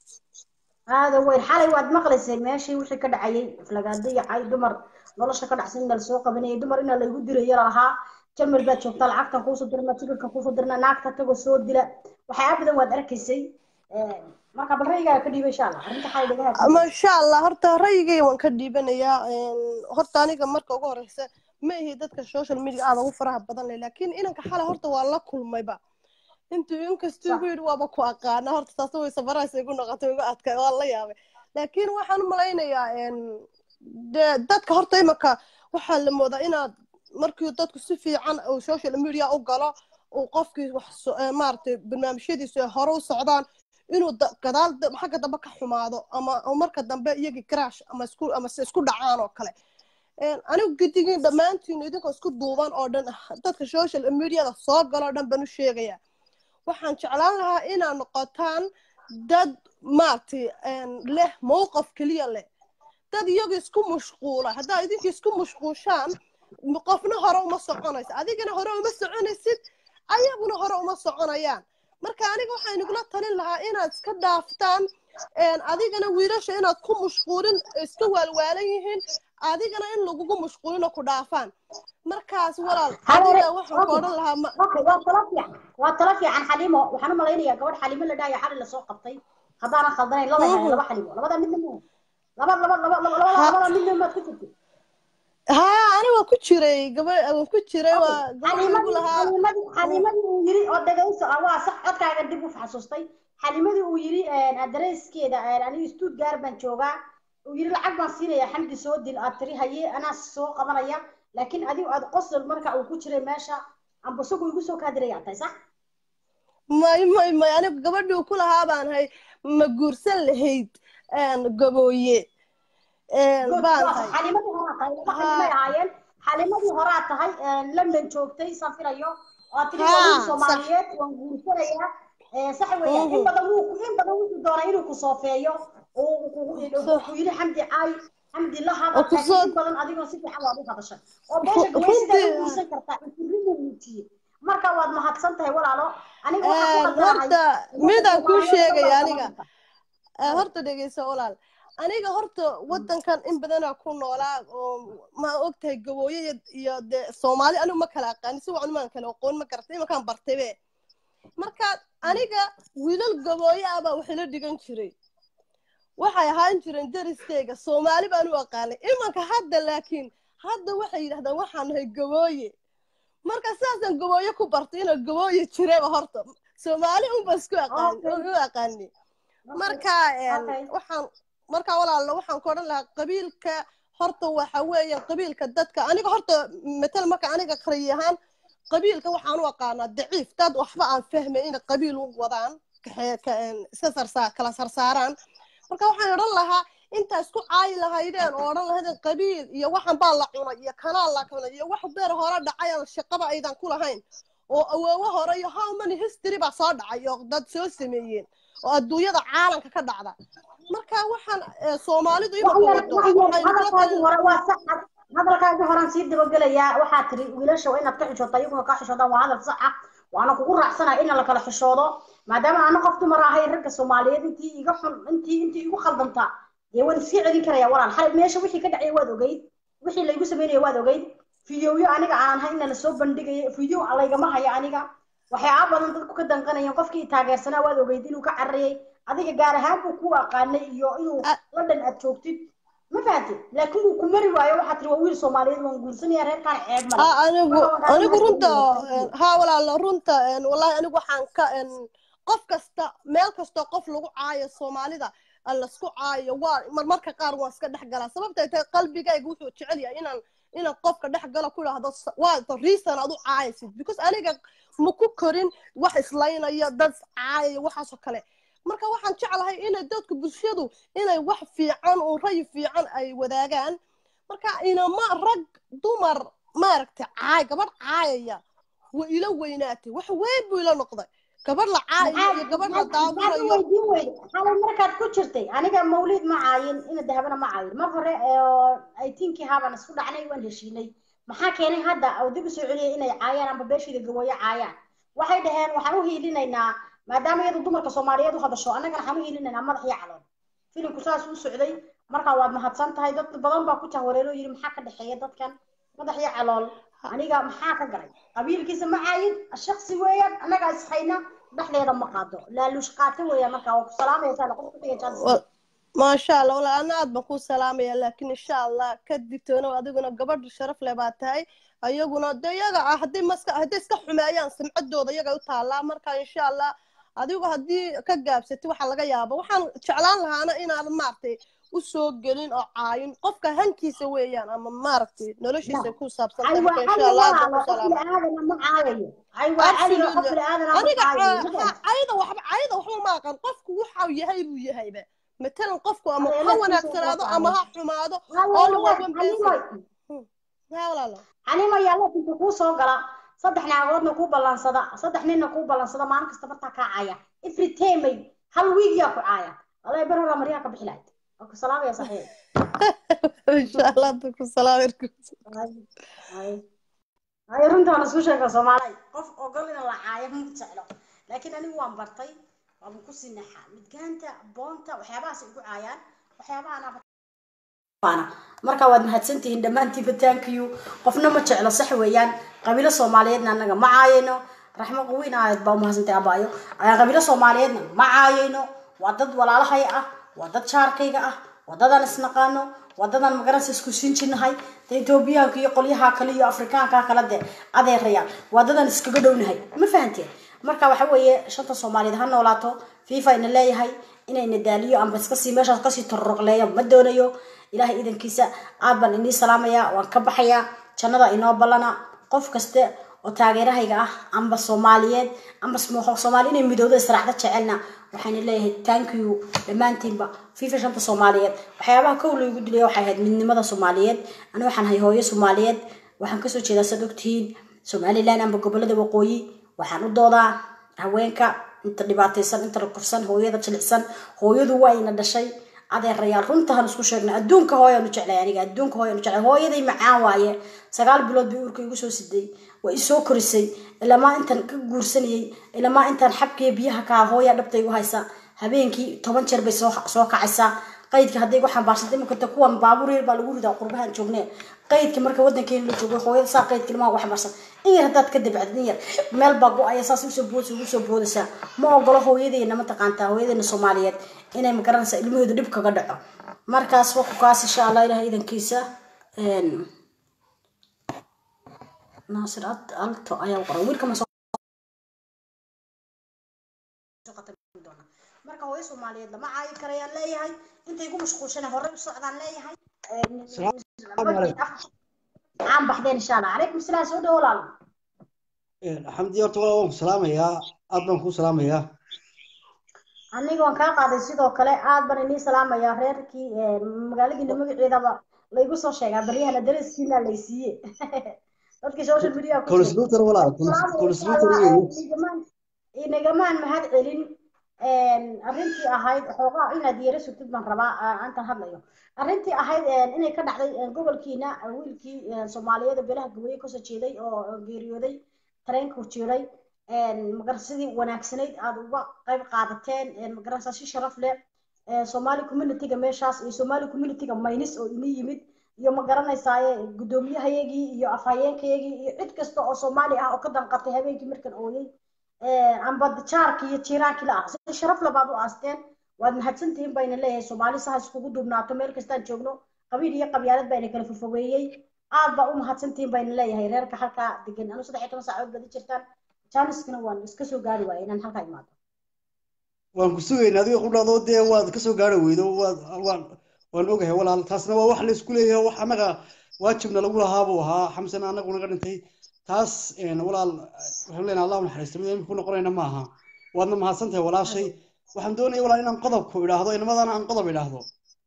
هذا وين xalay waad maqlaysay meeshii wixii ka dhacayay flagaadayacay dumar nolosha ka dhacsan inaa lasoo qabanayay dumar inaa laygu dirayo lahaa jamil baad joogtaa lacagtan kuusoo dirna tigirkan kuusoo dirna naagta tago soo dila waxyaa badan waad arkaysay marka bal rayigaaga ka dhiiba insha allah arrinta xalay dhagaha ma sha allah horta ra'yigay waan ka dhiibanayaa horta aniga marka ugu horeysa ma ihi dadka social media aada ugu faraha badan leh laakiin inanka xalay horta waa la kulmayba intuu inkastuu igu yidhi waaba ku aqaana horta taas way safaraysa igu noqotay igu adkay waa la yaabay laakiin waxaan u malaynayaa dee dadka horta imanka waxaa la moodaa inaad markii dadku si fiican uu social media u galo uu qofkii wax so- ee maaragtay barnaamijyadiisu ay hore u socdaan inuu da- gadaal da- xagga dambe ka xumaado ama ama marka dambe iyagii crash ama isku ama se isku dhacaan oo kale Een, anigu gidigin dhammaantiin idinkoo isku duuban oo dhan dadka social mediada soo galo oo dhan baan u sheegayaa waxaan jeclaan lahaa inaad noqotaan dad maaragtay een, leh mowqaf keliya leh dad iyagu isku mashquula haddaa idinka isku mashquushaan m- qofna hore uma soconaysa adigana hore uma soconaysid ayaguna hore uma soconayaan marka aniga waxaan inagula talin lahaa inaad iska dhaaftaan een, adigana wiilasha inaad ku mashquulin iska waalwaalan yihiin adigana in lagugu mashquulin oo ku dhaafaan markaas walaal adiga waxaan ku odhan lahaa ma okay waa talo fiican waa talo fiican xalimo waxaan u malaynayaa gabadh xalimo la dhahayo xali lasoo qabtay haddaanan khaldanayn laba yahay laba xalimo labada midna ma laba laba laba laba laba labada midna maad ku jirtay haa ani waan ku jiray gaba waan ku jiray waa gabadh igu xalimadii lahaa xalimadii xalimadii uu yiri oo dhagayso ah waa sax codkaaga dib u xasuustay xalimadii uu yiri adreeskeeda aniga stuttgart baan joogaa uu yiri lacag baan siinaya xamdi soo dil aad tiri haye anaa soo qabanaya laakiin adigu aad qosol marka uu ku jiray meesha amba isagu igu soo kaadiraya tahay sax may may may anigu gabadhii uu ku lahaa baan hay ma guursan lahayd een, gabooye een, baan hay xalimadii horaa tahay laba xalimay ahaayeen xalimadii horaa tahay london joogtay saan filayo oo tiri Haa, waa sax. soomaaliyeed waan guursanayaa Eh, sax weeyaan in badan wuu in badan wuxuu doonaa inuu ku soofeeyo oo uu kugu uu ku yidhi xamdi caay xamdi la hadal Oo ku laakiin soo- in badan adigoo si fiican waad u hadashay oo beesha Ru- gabay sidaa u runtii- guursan kartaa intirinna muujiyey marka waad mahadsan tahay walaalo aniga waxaan ku Een, qaldanahay horta midaan kuu Soomaaliyeed sheegaya baa aniga Soomaaliyeed. Ee, horta dhegeyso walaal aniga horta wadankan in badanaa ku noolaa oo ma ogtahay gabooye iyo- iyo dee soomaali anigu ma kala aqaanin si wacan maan kala aqoon ma garatay imankaan bartaybe marka aniga wiilal gabooye ah baa waxay la dhigan jiray waxay ahaan jireen dariskayga soomaali baan u aqaanay imanka hadda laakiin hadda waxay yidhahdaan waxaan nahay gabooye marka sidaasaan gabooye ku bartay inaan gabooye jirayba horta soomaali unba isku aqaan Okay. u aqaani marka een, Okay. waxaan marka walaalo waxaan ku odhan lahaa qabiilka horta waxa weeye qabiilka dadka aniga horta matal marka aniga qariy ahaan qabiilka waxaan u aqaanaa daciif dad waxba aan fahmay inay qabiil u wadaan kaxee- ka- een, iska sarsaa kala sarsaaraan marka waxaan odhan lahaa intaa isku caayi lahaydeen oo odhan lahaydeen qabiil iyo waxan baa la cunay iyo kanaa la cunay iyo wax beer hore dhacay aan shaqaba aydan ku lahayn oo awoowo hore iyo how many history baa soo dhacay oo dad soo sameeyeen oo adduunyada caalamka ka dhacda marka waxaan eh, soomaalidu imaka wado waxay nagula hadalkaagii talin hore waa sax hadalkaagii horaan sii dabagelayaa waxaa tiri wiilasha waa inaad ka xishooto ayaguna kaa xishoodaan waa hadal sax ah waana kugu raacsanahay in la kala xishoodo maadaama aana qof dumar ahay ragga soomaaliyeed intii iga xun intii intii igu khaldanta dee waan iska celin karaya walaal xalay meesha wixii ka dhacaya waad ogeyd wixii laygu sameynaya waad ogeyd fideoyo aniga aan ahay ina lasoo bandhigayo fideo laygama hayo aniga waxyaaba badan dadku ka danqanayeen qofkii taageersanaa waad ogeyd inuu ka cararayay adiga gaar ahaan buu ku aqaanay iyo inuu Ah. london aad joogtid ma fahanti laakiin wuu ku mari waayo waxaa tiri waa wiil soomaaliyeed waan guursanaya reerkaan ceeb male ha anigu Marka waxaan anigu runta mahadcelinayaa. ha walaalo runta een, wallahi anigu waxaan ka een, qof kasta meel kasta qof lagu caayo soomaalida aan lasku caayo waa marmarka qaar waan iska dhex galaa sababtay tahay qalbigayga wuxuu jecel yahay inaan inaan qofka dhex galo ku idhaahdo s- waa the reason aad u caayaysid because aniga ma ku korin wax islaynaya dad caayaya waxaasoo kale marka waxaan jeclahay inay dadku bulshadu inay wax fiican oo ray fiican ay wadaagaan marka inama rag dumar maaragtay caay gabadh caayaya waa ila weynaatay wax weyn buu ila noqday gabadh la caayayo iyo gabadh la maxaad daawanayo weydiin weyde xalay markaad ku jirtay aniga mawlid ma caayin ina dahabana ma caayin mar hore oo aytiinkii haabaan isku dhacnay waan heshiinay maxaa keenay hadda oo dib u soo celiyay inay caayaan amba beeshiida gawooyo caayaan waxay dhaheen waxaan u hiilinaynaa maadaama iyadu dumarka soomaaliyeed u hadasho annagana waxaan u hiilinaynaa madax iyo calool filimku saas u socday markaa waad mahadsan tahay dad badan baa ku jahwareero yidhi maxaa ka dhexeeya dadkan madax iyo calool aniga maxaa ka galay qabiilkiisa ma caayin shaksi weeyaan annagaa ishayna dhexdeeda ma qaado laaluush qaata weeyaan markaa waa ku salaamaysaa qof ku dhigaysaa Wa- maasha allah walaa ana aad baan kuu salaamaya laakiin insha allah ka digtoonow adiguna gabadh sharaf leh baa tahay ayaguna de iyaga ah hadday maska hadday iska xumeeyaan samcadooda iyaga u taallaa marka insha allah adigu haddii ka gaabsatay waxaa laga yaaba waxaan jeclaan lahaana inaadan maaragtay u soo gelin oo caayin qofka hankiisa weeyaan ama maaragtay noloshiisa ku saabsan ay tahay waa marka cali insha allah aad baan walaalo ku qof salaamaya bini'aadana ma caayayo ay waa cali oo qof absolutely bini'aadana ma aniga caayayo ca- ma ha- cayda waxba cayda waxba ma aqaan qofku waxa uu yahay buu yahayba matalan qofku ama ha adeelkiisa wanaagsanaado soo ama qaaday ha xumaado halo all walaal one calimoy person Hmm. ha walaalo calimo yaallo intuu kuu soo gala saddex naagoodna kuu ballansada saddex ninna kuu ballansada maalin kasta bartaa kaa caaya every time hal wiig yaa ku caaya walaa bar hora maryaha ka bixi lahayd waa ku salaamaya saxiix insha allah hadda ku salaam ay ay runta waan isku sheega soomaaliy qof ogol in la caayo ma jeclo laakiin anigu waan bartay waaba ku sii naxaa midgaanta boonta waxyaabahaas igu caayaan waxyaabahan marka waad mahadsantihiin dhammaantiinba tankiyu qofna ma jeclo sax weeyaan qabiilo soomaaliyeedna annaga ma caayayno raxmo qawiin ahayd baa umahadsantay abaayo qabiilo soomaaliyeedna ma caayayno waa dad walaalahay ah waa dad jaarkayga ah waa dadaan isnaqaano waa dadaan magaranaysa isku siin jirnahay de etoobiyaanka iyo qolyaha kale iyo afrikaanka kale de adeerayaan waa dadaan iskaga dhownahay ma fahanteen marka waxa weeye shanta soomaaliyeed ha noolaato fifa ina leeyahay inayna daaliyo amba iska sii meeshaas kasii tororoqleeyo ma doonayo ilaahay idankiisa aad baan inii salaamayaa waan ka baxayaa jannada inoo ballana qof kaste oo taageerahayga ah amba soomaaliyeed amba sm- soomaali inay midoodo israacda jecelna waxaana leeyahay thank you dhammaantiinba fifa shanta soomaaliyeed waxyaabaha kow loogu dilaya waxay ahayd midnimada soomaaliyeed ani waxaan hay hooyo soomaaliyeed waxaan kasoo jeedaa sad ogtihiin somaliland amba gobolada waqooyi waxaan u doodaa haweenka inta dhibaataysan inta la kufsan hooyada jilicsan hooyadu waa ina dhashay adeerayaal runtahan isku sheegna adduunka hooyaan u jeclay aniga adduunka hooyaan u jeclay hooyaday macaan waaye sagaal bilood bay uurka igu soo siday waa isoo korisay ilamaa intaan ka guursanayay ilamaa intaan xabkiya biyaha kaa hooya dhabta igu haysa habeenkii toban jeer bay soo soo kacaysaa qaydka hadday igu xambaarsantay iminka kuwan baabuur yar baa lagu ridaa qurbahan joognee qaydka marka wadankeena la joogo hooyada saa qaydka ilmaha ugu xambaarsan in yar haddaad ka dabacdid in yar meel baa go-aya saas usoo boodsa ugu soo boodaysaa ma ogolo hooyadeena ma taqaantaa hooyadeena soomaaliyeed inay magaranaysa ilmahooda dhib kaga dhaco markaas waku kaas insha allah ilaah idankiisa naasir Ad- alto ayaa qoran wiilka ma soo marka hooyo soomaaliyeed lama caayi karayaan leeyahay intay ku mashquulshana horey u socdaan leeyahay caan baxdeen insha allah calaykum salaam soo dhawo walaalo xamdi horta walaa waan ku salaamayaa aad baan kuu salaamayaa aniga waan kaa qaaday sidoo kale aad baan inii salaamayaa reerkii magaaladiina magaceedaba laygu soo sheegaa baryahana daraskiina laysiiye dadkii social media ku jira kolisluutar walaal kolisluutar weeye inagamaan mahad celin arrintii ahayd xoogaa inaad yeero sugtid baan rabaa intaan hadlayo arrintii ahayd inay ka dhacday gobolkiina wiilkii soomaaliyeed ee beelaha gaweeye kasoo jeeday oo geeriyooday tareenka jiray magarsidii wanaagsanayd aad uga qayb qaadateen magarasa si sharaf leh somali communityga meeshaas iyo somali communityga maynis oo ini yimid iyo ma garanaysaaye guddoomiyahayagii iyo afhayeenkayagii iyo cid kasta oo soomaali ah oo ka danqatay habeenkii markan ooyey amba jaarkii iyo jiiraankii la ah si sharaf labaad u aasteen waad mahadsantihiin bayna leeyahay soomaali saha iskugu duubnaato meel kastaan joogno qabiil iyo qabyaalad baa ina kala fofogeeyey aad baa u mahadsantihiin bayna leeyahay reerka halkaa degan anu saddex iyo toban saacood badi jirtaan jaaniskana waan iska soo gaari waaya inaan halkaa imaado waan ku sugaynaa adiga qudhaadoo dee waad ka soo gaari weydo waad waan waan ogahay walaal taasna waa wax la isku leeyahay wax annaga waajibna lagu lahaa buu ahaa xamsana annagu naga dhintay taas een, walaal waxaan leenahay allah u naxariisto mid imika ku noqonayna ma aha waadna mahadsan tahay walaashay waxaan doonaya walaal inaan qodobku idhaahdo inamadana aan qodob idhaahdo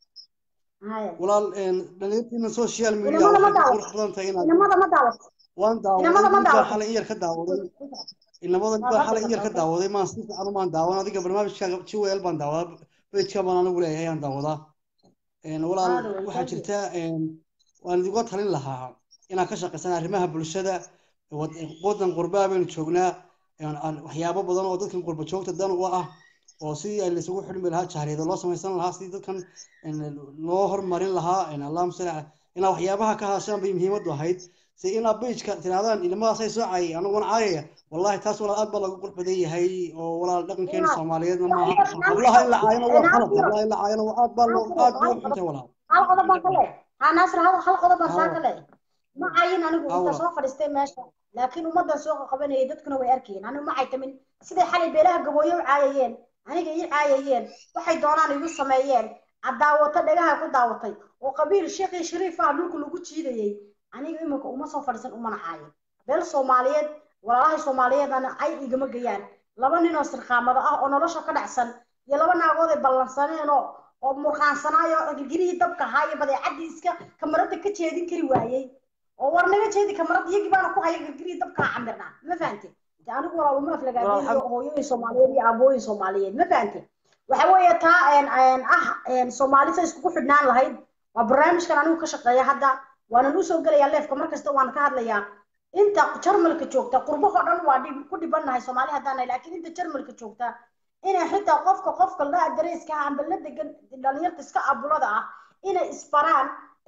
haya walaal een, dhalinyartiina social media inamada ma waxay ku daawat qurux badan tahay inaad inamada ma daawat waan daawaday inamada ma mid baa daawat xalay in yar ka daawaday inamada mid baa xalay in yar ka daawaday maan si fiican umaan daawan adiga barnaamijkaaga jiweel baan daawadaa bejka baan anigu leeyahay aan daawadaa een, walaal Aad way, waxaa thank you. jirta een, waan idiga talin lahaa inaad ka shaqaysaan arrimaha bulshada wad- wadan qurbaa baynu joognaa een, aan- waxyaabo badan oo dadkan qurba joogta dan u ah oo sidii ay laysugu xidhmi lahaa jahriyada loo samaysan lahaa sidii dadkan een, loo hormarin lahaa een, allahuma salli ala inaa waxyaabaha ka hadashaan bay muhiimadu ahayd si inaa bejka tirahdaan ilmadaasay soo caayay aniguna caayaya wallahi taas walaal aad baa lagu qurux badan yahay oo walaal dhaqankeena soomaaliyeedna maaha hablaha in la caayana waa qalad hablaha in la caayana waa aad baa loo aad bay u xuntay walaal hal qodob baan ka leeyahay ha naasir hal hal qodob baan saa Hawa. ka leeyahay ma cayin anigu Hawa. inta soo fadhiistay meesha laakiin ummaddan soo qabanayay dadkuna way arkayeen anigu ma caytamin siday xalay beelaha gabooyo u caayayeen aniga ii caayayeen waxay doonaan igu sameeyeen ad daawato dhagaha ku daawatay oo qabiil sheekhi shariif ah dhulka lagu jiidayay aniga imika uma soo fadhiisan umana caayin beel soomaaliyeed walaalahay soomaaliyeedana ay igama geyaan laba nin oo sirqaamada ah oo nolosha ka dhacsan iyo laba naagood ay ballansaneen oo oo murqaansanaayo girgirihii dabka ahaa iyo badeecadii iska kamarada ka jeedin kari waayey oo war naga jeedi kamarada iyagii baana ku haya girgirihii dabka camirnaa ma fahante de anigu walaal uma aflagaadeen iyo hooyooyin soomaaliyeed iyo aabooyin soomaaliyeed ma fahante waxa weeye taa een, een, ah een, soomaali say iskugu xidhnaan lahayd waa barnaamijkan anigu ka shaqeeya hadda waanan usoo gelayaa leefka mar kasta waan ka hadlayaa inta jarmalka joogta qurbahoo dhan waa dhib ku dhibannahay soomaali haddaan nahay laakiin inta jarmalka joogta inay xitaa qofka qofka la adareyska ah amba la degan dhalinyarta iska abulada ah inay isbaraan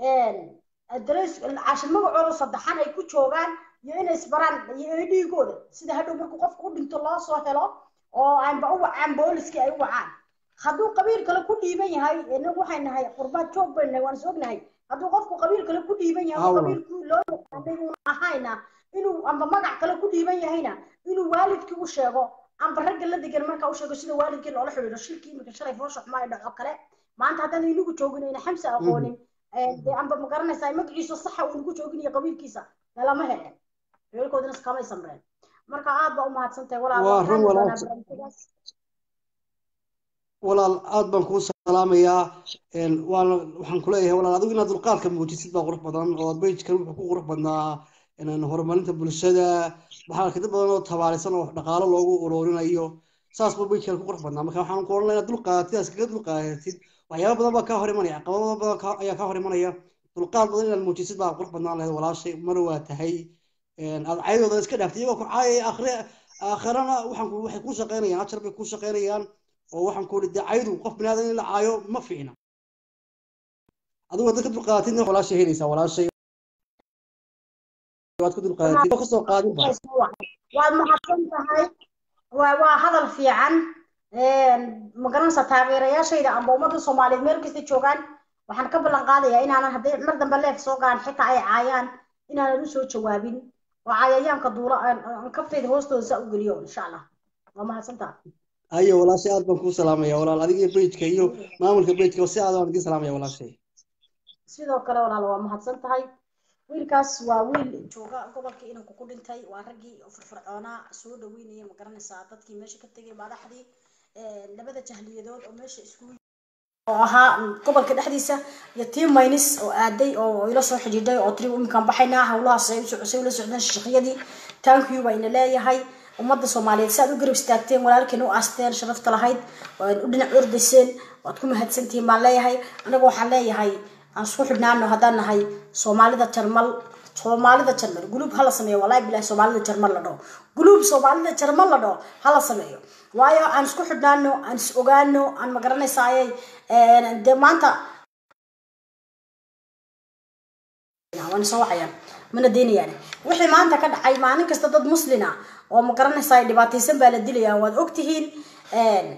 adereys cashin magacooda saddexan ay ku joogaan iyo inay isbaraan iyo ay dhiigooda sida hadhow markuu qofka u dhinto loo soo helo oo aanba u wacaan booliskii ay u wacaan hadduu qabiil kale ku dhiiban yahay inagu waxay nahay qurbaad joog baynu nahay waan is ognahay hadduu qofku qabiil kale ku dhiiban yahay oo Hawa. qabiilku loo yaqaanay uuna ahayna inuu amba magac kale ku dhiiban yahayna inuu waalidkii u sheego amba ragga la degan markaa u sheego sida waalidkii loola xidhiidho shirkii imika shalay foosha xumaa ay dhaco kale maanta haddaan inagu joogin ayna xamsa aqoonin dee amba ma garanaysaa magaciisa saxa uu nagu joogin iyo qabiilkiisa lama heleen reerkoodina iskamay samreen marka aad baa u mahadsantahay walaal Waa waxaan run doonaa walaal. barnaamijyadaas walaal aad baan kuu salaamayaa een, waana waxaan ku leeyahay walaal adigu inaad dulqaadka muujisid baa qurux badan oo bejkan wuxuu ku qurux badnaa inaan horumarinta bulshada waxaa arkay dad badan oo tabaarisan oo dhaqaalo loogu ururinayo saas buu bejkan ku qurux badnaa marka waxaan ku odhan lahaa inaad dulqaadatid aad iskaga dulqaadatid waxyaaba badan baa kaa hor imanaya caqabado badan kaa- ayaa kaa hor imanaya dulqaad badan inaad muujisid baa qurux badnaan lahayd walaashay mar waa tahay een, aad caydooda iska dhaaftay iyagoo ku caayaya aakhire aakhirana waxaan ku waxay ku shaqaynayaan ajar bay ku shaqaynayaan oo waxaan ku dee caydu qof binaadan in la caayo ma fiicna adigu haddaad ka dulqaadatidna walaashay helaysaa walaashay waad ka dulqaadatid oo kasoo qaadinba waad mahadsan tahay waa waa hadal fiican ma garanaysaa taageerayaashayda amba ummadda soomaaliyeed meel kasta joogaan waxaan ka ballan qaadayaa inaanan hadday mar dambe leef soo gaan xitaa ay caayaan inaanan u soo jawaabin oo cayayaanka duula aan aan kaftayda hoostooda saa u geliyo insha allah waa mahadsan tahay hayo walaashay aad baan kuu salaamaya walaal adiga bejka iyo maamulka bejka si aad aan idiin salaamaya walaashay sidoo kale walaal waa mahadsan tahay wiilkaas waa wiil jooga gobolka inanku ku dhintay waa raggii firfircoonaa soo dhaweynaya ma garanaysaa dadkii meesha ka tegay madaxdii labada jahliyadood oo meesha iskugu oo ahaa gobolka dhexdiisa iyo tii maynis oo aaday oo ila soo xidhiidhay oo tiri iminkaan baxaynaa howlahaas ay u socosay ula socdeen shaqyadii tankiyu baa ina leeyahay ummadda soomaaliyeed si aad u garab istaagteen walaalkiin u aasteen sharafta lahayd waad u dhinac ordayseen waad ku mahadsantihiin baan leeyahay anigu waxaan leeyahay aan isku xidhnaano haddaan nahay soomaalida jarmal soomaalida jarmal guluub hala sameeyo wallahi bilahi soomaalida jarmal la dhaho guluub soomaalida jarmal la dhaho hala sameeyo waayo aan isku xidhnaano aan is ogaano aan ma garanaysaaye dee maanta waan soo wacayaan mana deynayaan wixii maanta ka dhacay maalin kasta dad muslina oo ma garanaysaa dhibaataysan baa la dilayaa waad ogtihiin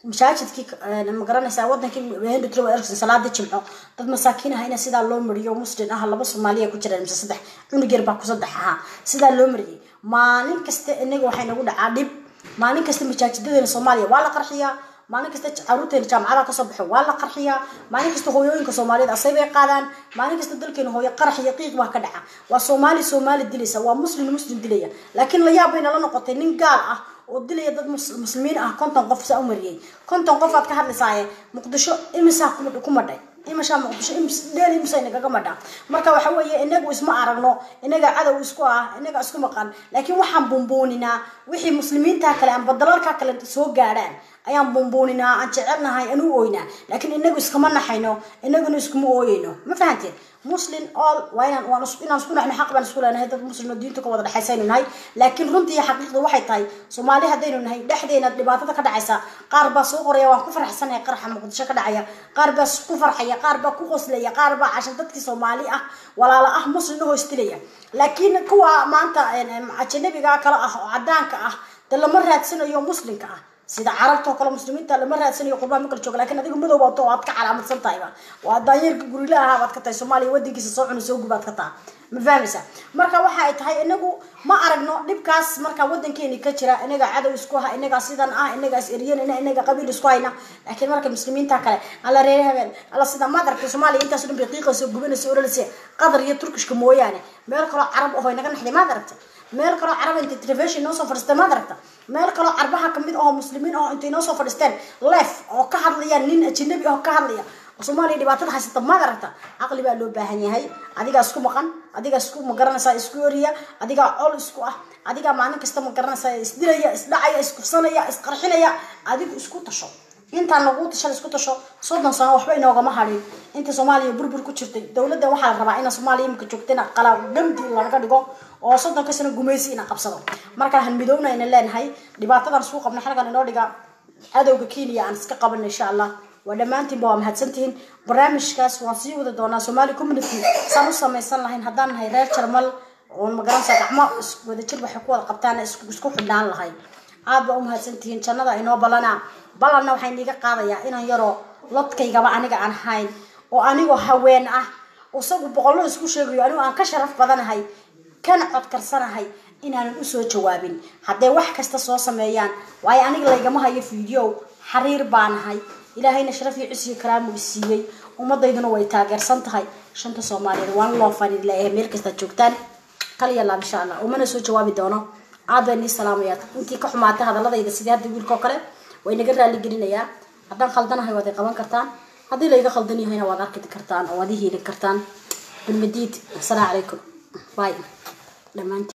masaajidkii ma garanaysaa wadankii henry trow erikson salaadii jimco dad masaakiin ah ina sidaa loo mariyo muslim ah laba soomaaliya ku jireen mise saddex cunug yar baa ku saddex ahaa sidaa loo mariyay maalin kasta inaga waxay nagu dhacaa dhib maalin kasta masaajidadeena soomaaliya waa la qarxiyaa maalin kasta caruurteena jaamacadaha kasoo baxo waa la qarxiyaa maalin kasta hooyooyinka soomaaliyeed asay bay qaadaan maalin kasta dalkeena hooyo qarax iyo qiiq baa ka dhaca waa soomaali soomaali dilaysa waa muslim muslim dilaya laakiin la yaab bayna la noqotay nin gaal ah oo dilaya dad muslimiin ah konton qof saa u mariyay konton qof aad ka hadlaysaaye muqdisho imisaa ku madhay imashaa muqdisho dheel imisa inagaga madha marka waxa weeye inagu isma aragno inaga cadow isku ah inaga isku maqan laakiin waxaan bumbuuninaa wixii muslimiinta kale amba dalalka kale soo gaadhaan ayaan bumbuuninaa aan jecelnahay aan u ooynaa laakiin inagu iskama naxayno inaguna iskuma ooyeyno ma fahanteen muslim all waa inaan waan inaan isku naxno xaq baan isku leenahay dad muslim oo diinta ka wada dhexaysaynu nahay laakiin runtii xaqiiqda waxay tahay soomaali haddaynu nahay dhexdeena dhibaatada ka dhacaysa qaar baa soo qoraya waan ku faraxsanahay qaraxa muqdisho ka dhacaya qaar baa ku farxaya qaar baa ku qoslaya qaar baa cashan dadkii soomaali ah walaala ah muslim u hoostilaya laakiin kuwa maanta ajanabiga kale ah oo cadaanka ah de lama raadsanayo muslimka ah sida carabta oo kale muslimiinta lama raadsanayo qurbaan ma kala jooga lakin adiga madow wato oo aad ka calaamadsan tahayba waa daanyeerka gurila ahaa baad ka tahay soomaaliya wadankiisa soo cuna soo gubaad ka taha ma fahmaysa marka waxa ay tahay inagu ma aragno dhibkaas marka wadankeeni ka jira inaga cadow isku ha inaga sidan ah inaga is eryanina inaga qabiil isku hayna laakiin marka muslimiinta kale alla reer habeen alla sida maad aragtay soomaaliya intaas dhan bay qiiqayso gubanayso oralise qatar iyo turkishka mooyaane meel kaloo carab aho inaga naxday maad aragtay meel kaloo carab intay telefishon noo soo fadhiistay maad aragta meel kaloo carbaha kamid ahoo muslimiin ahoo intay noo soo fadhiisteen lef oo ka hadlaya nin ajanabi ahoo ka hadlaya soomaaliya dhibaatada haysata maad aragta caqli baa loo baahan yahay adigaa isku maqan adigaa isku magaranaysaa isku oriya adigaa col isku ah adigaa maalin kasta magaranaysaa isdilaya isdhacaya iskufsanaya isqarxinaya adigu isku tasho intaan nagu tashan isku tasho soddon sano waxba inoogama hadhin inta soomaaliya burbur ku jirtay dowladda waxaa la rabaa ina soomaaliya imika joogtana qalaa gamdi laga dhigo oo soddonka sano gumaysi ina qabsado markaa han midowna ayna leenahay dhibaatadan isku qabna xalkan inoo dhiga cadowga kenya aan iska qaban insha allah waa dhammaantiinba waa mahadsantihiin barnaamijkaas waan sii wadi doonaa somali community saan u samaysan lahayn haddaan nahay reer jarmal oo magaranaysa gacmo wadajir waxay ku wada qabtaan isku xidhnaan lahay aad baa u mahadsantihiin jannada inoo ballanaa ballanna waxaan iiga qaadayaa inaan yaroo lodkaygaba aniga aan ahayn oo anigoo haween ah isagu boqollo isku sheegayo anigu aan ka sharaf badanahay kana codkarsanahay inaanan usoo jawaabin hadday wax kasta soo sameeyaan waayo aniga laygama hayo video xariir baanahay ilaahayna sharaf iyo cisiyo karaamu isiiyey ummadayduna way taageersan tahay shanta soomaaliyeed waan loo fani leeyahay meel kastaad joogtaan kaliya laab insha allah umana soo jawaabi doono aad baan nii salaamayaa intii ka xumaatay hadaladayda sidii hadda wiilkao kale way naga raali gelinayaa haddaan khaldanahay waad i qaban kartaan haddii layga khaldan yahayna waad arki kartaan oo waad i hiilin kartaan bilmadiid asalaamu calaykum bay dhammaantiin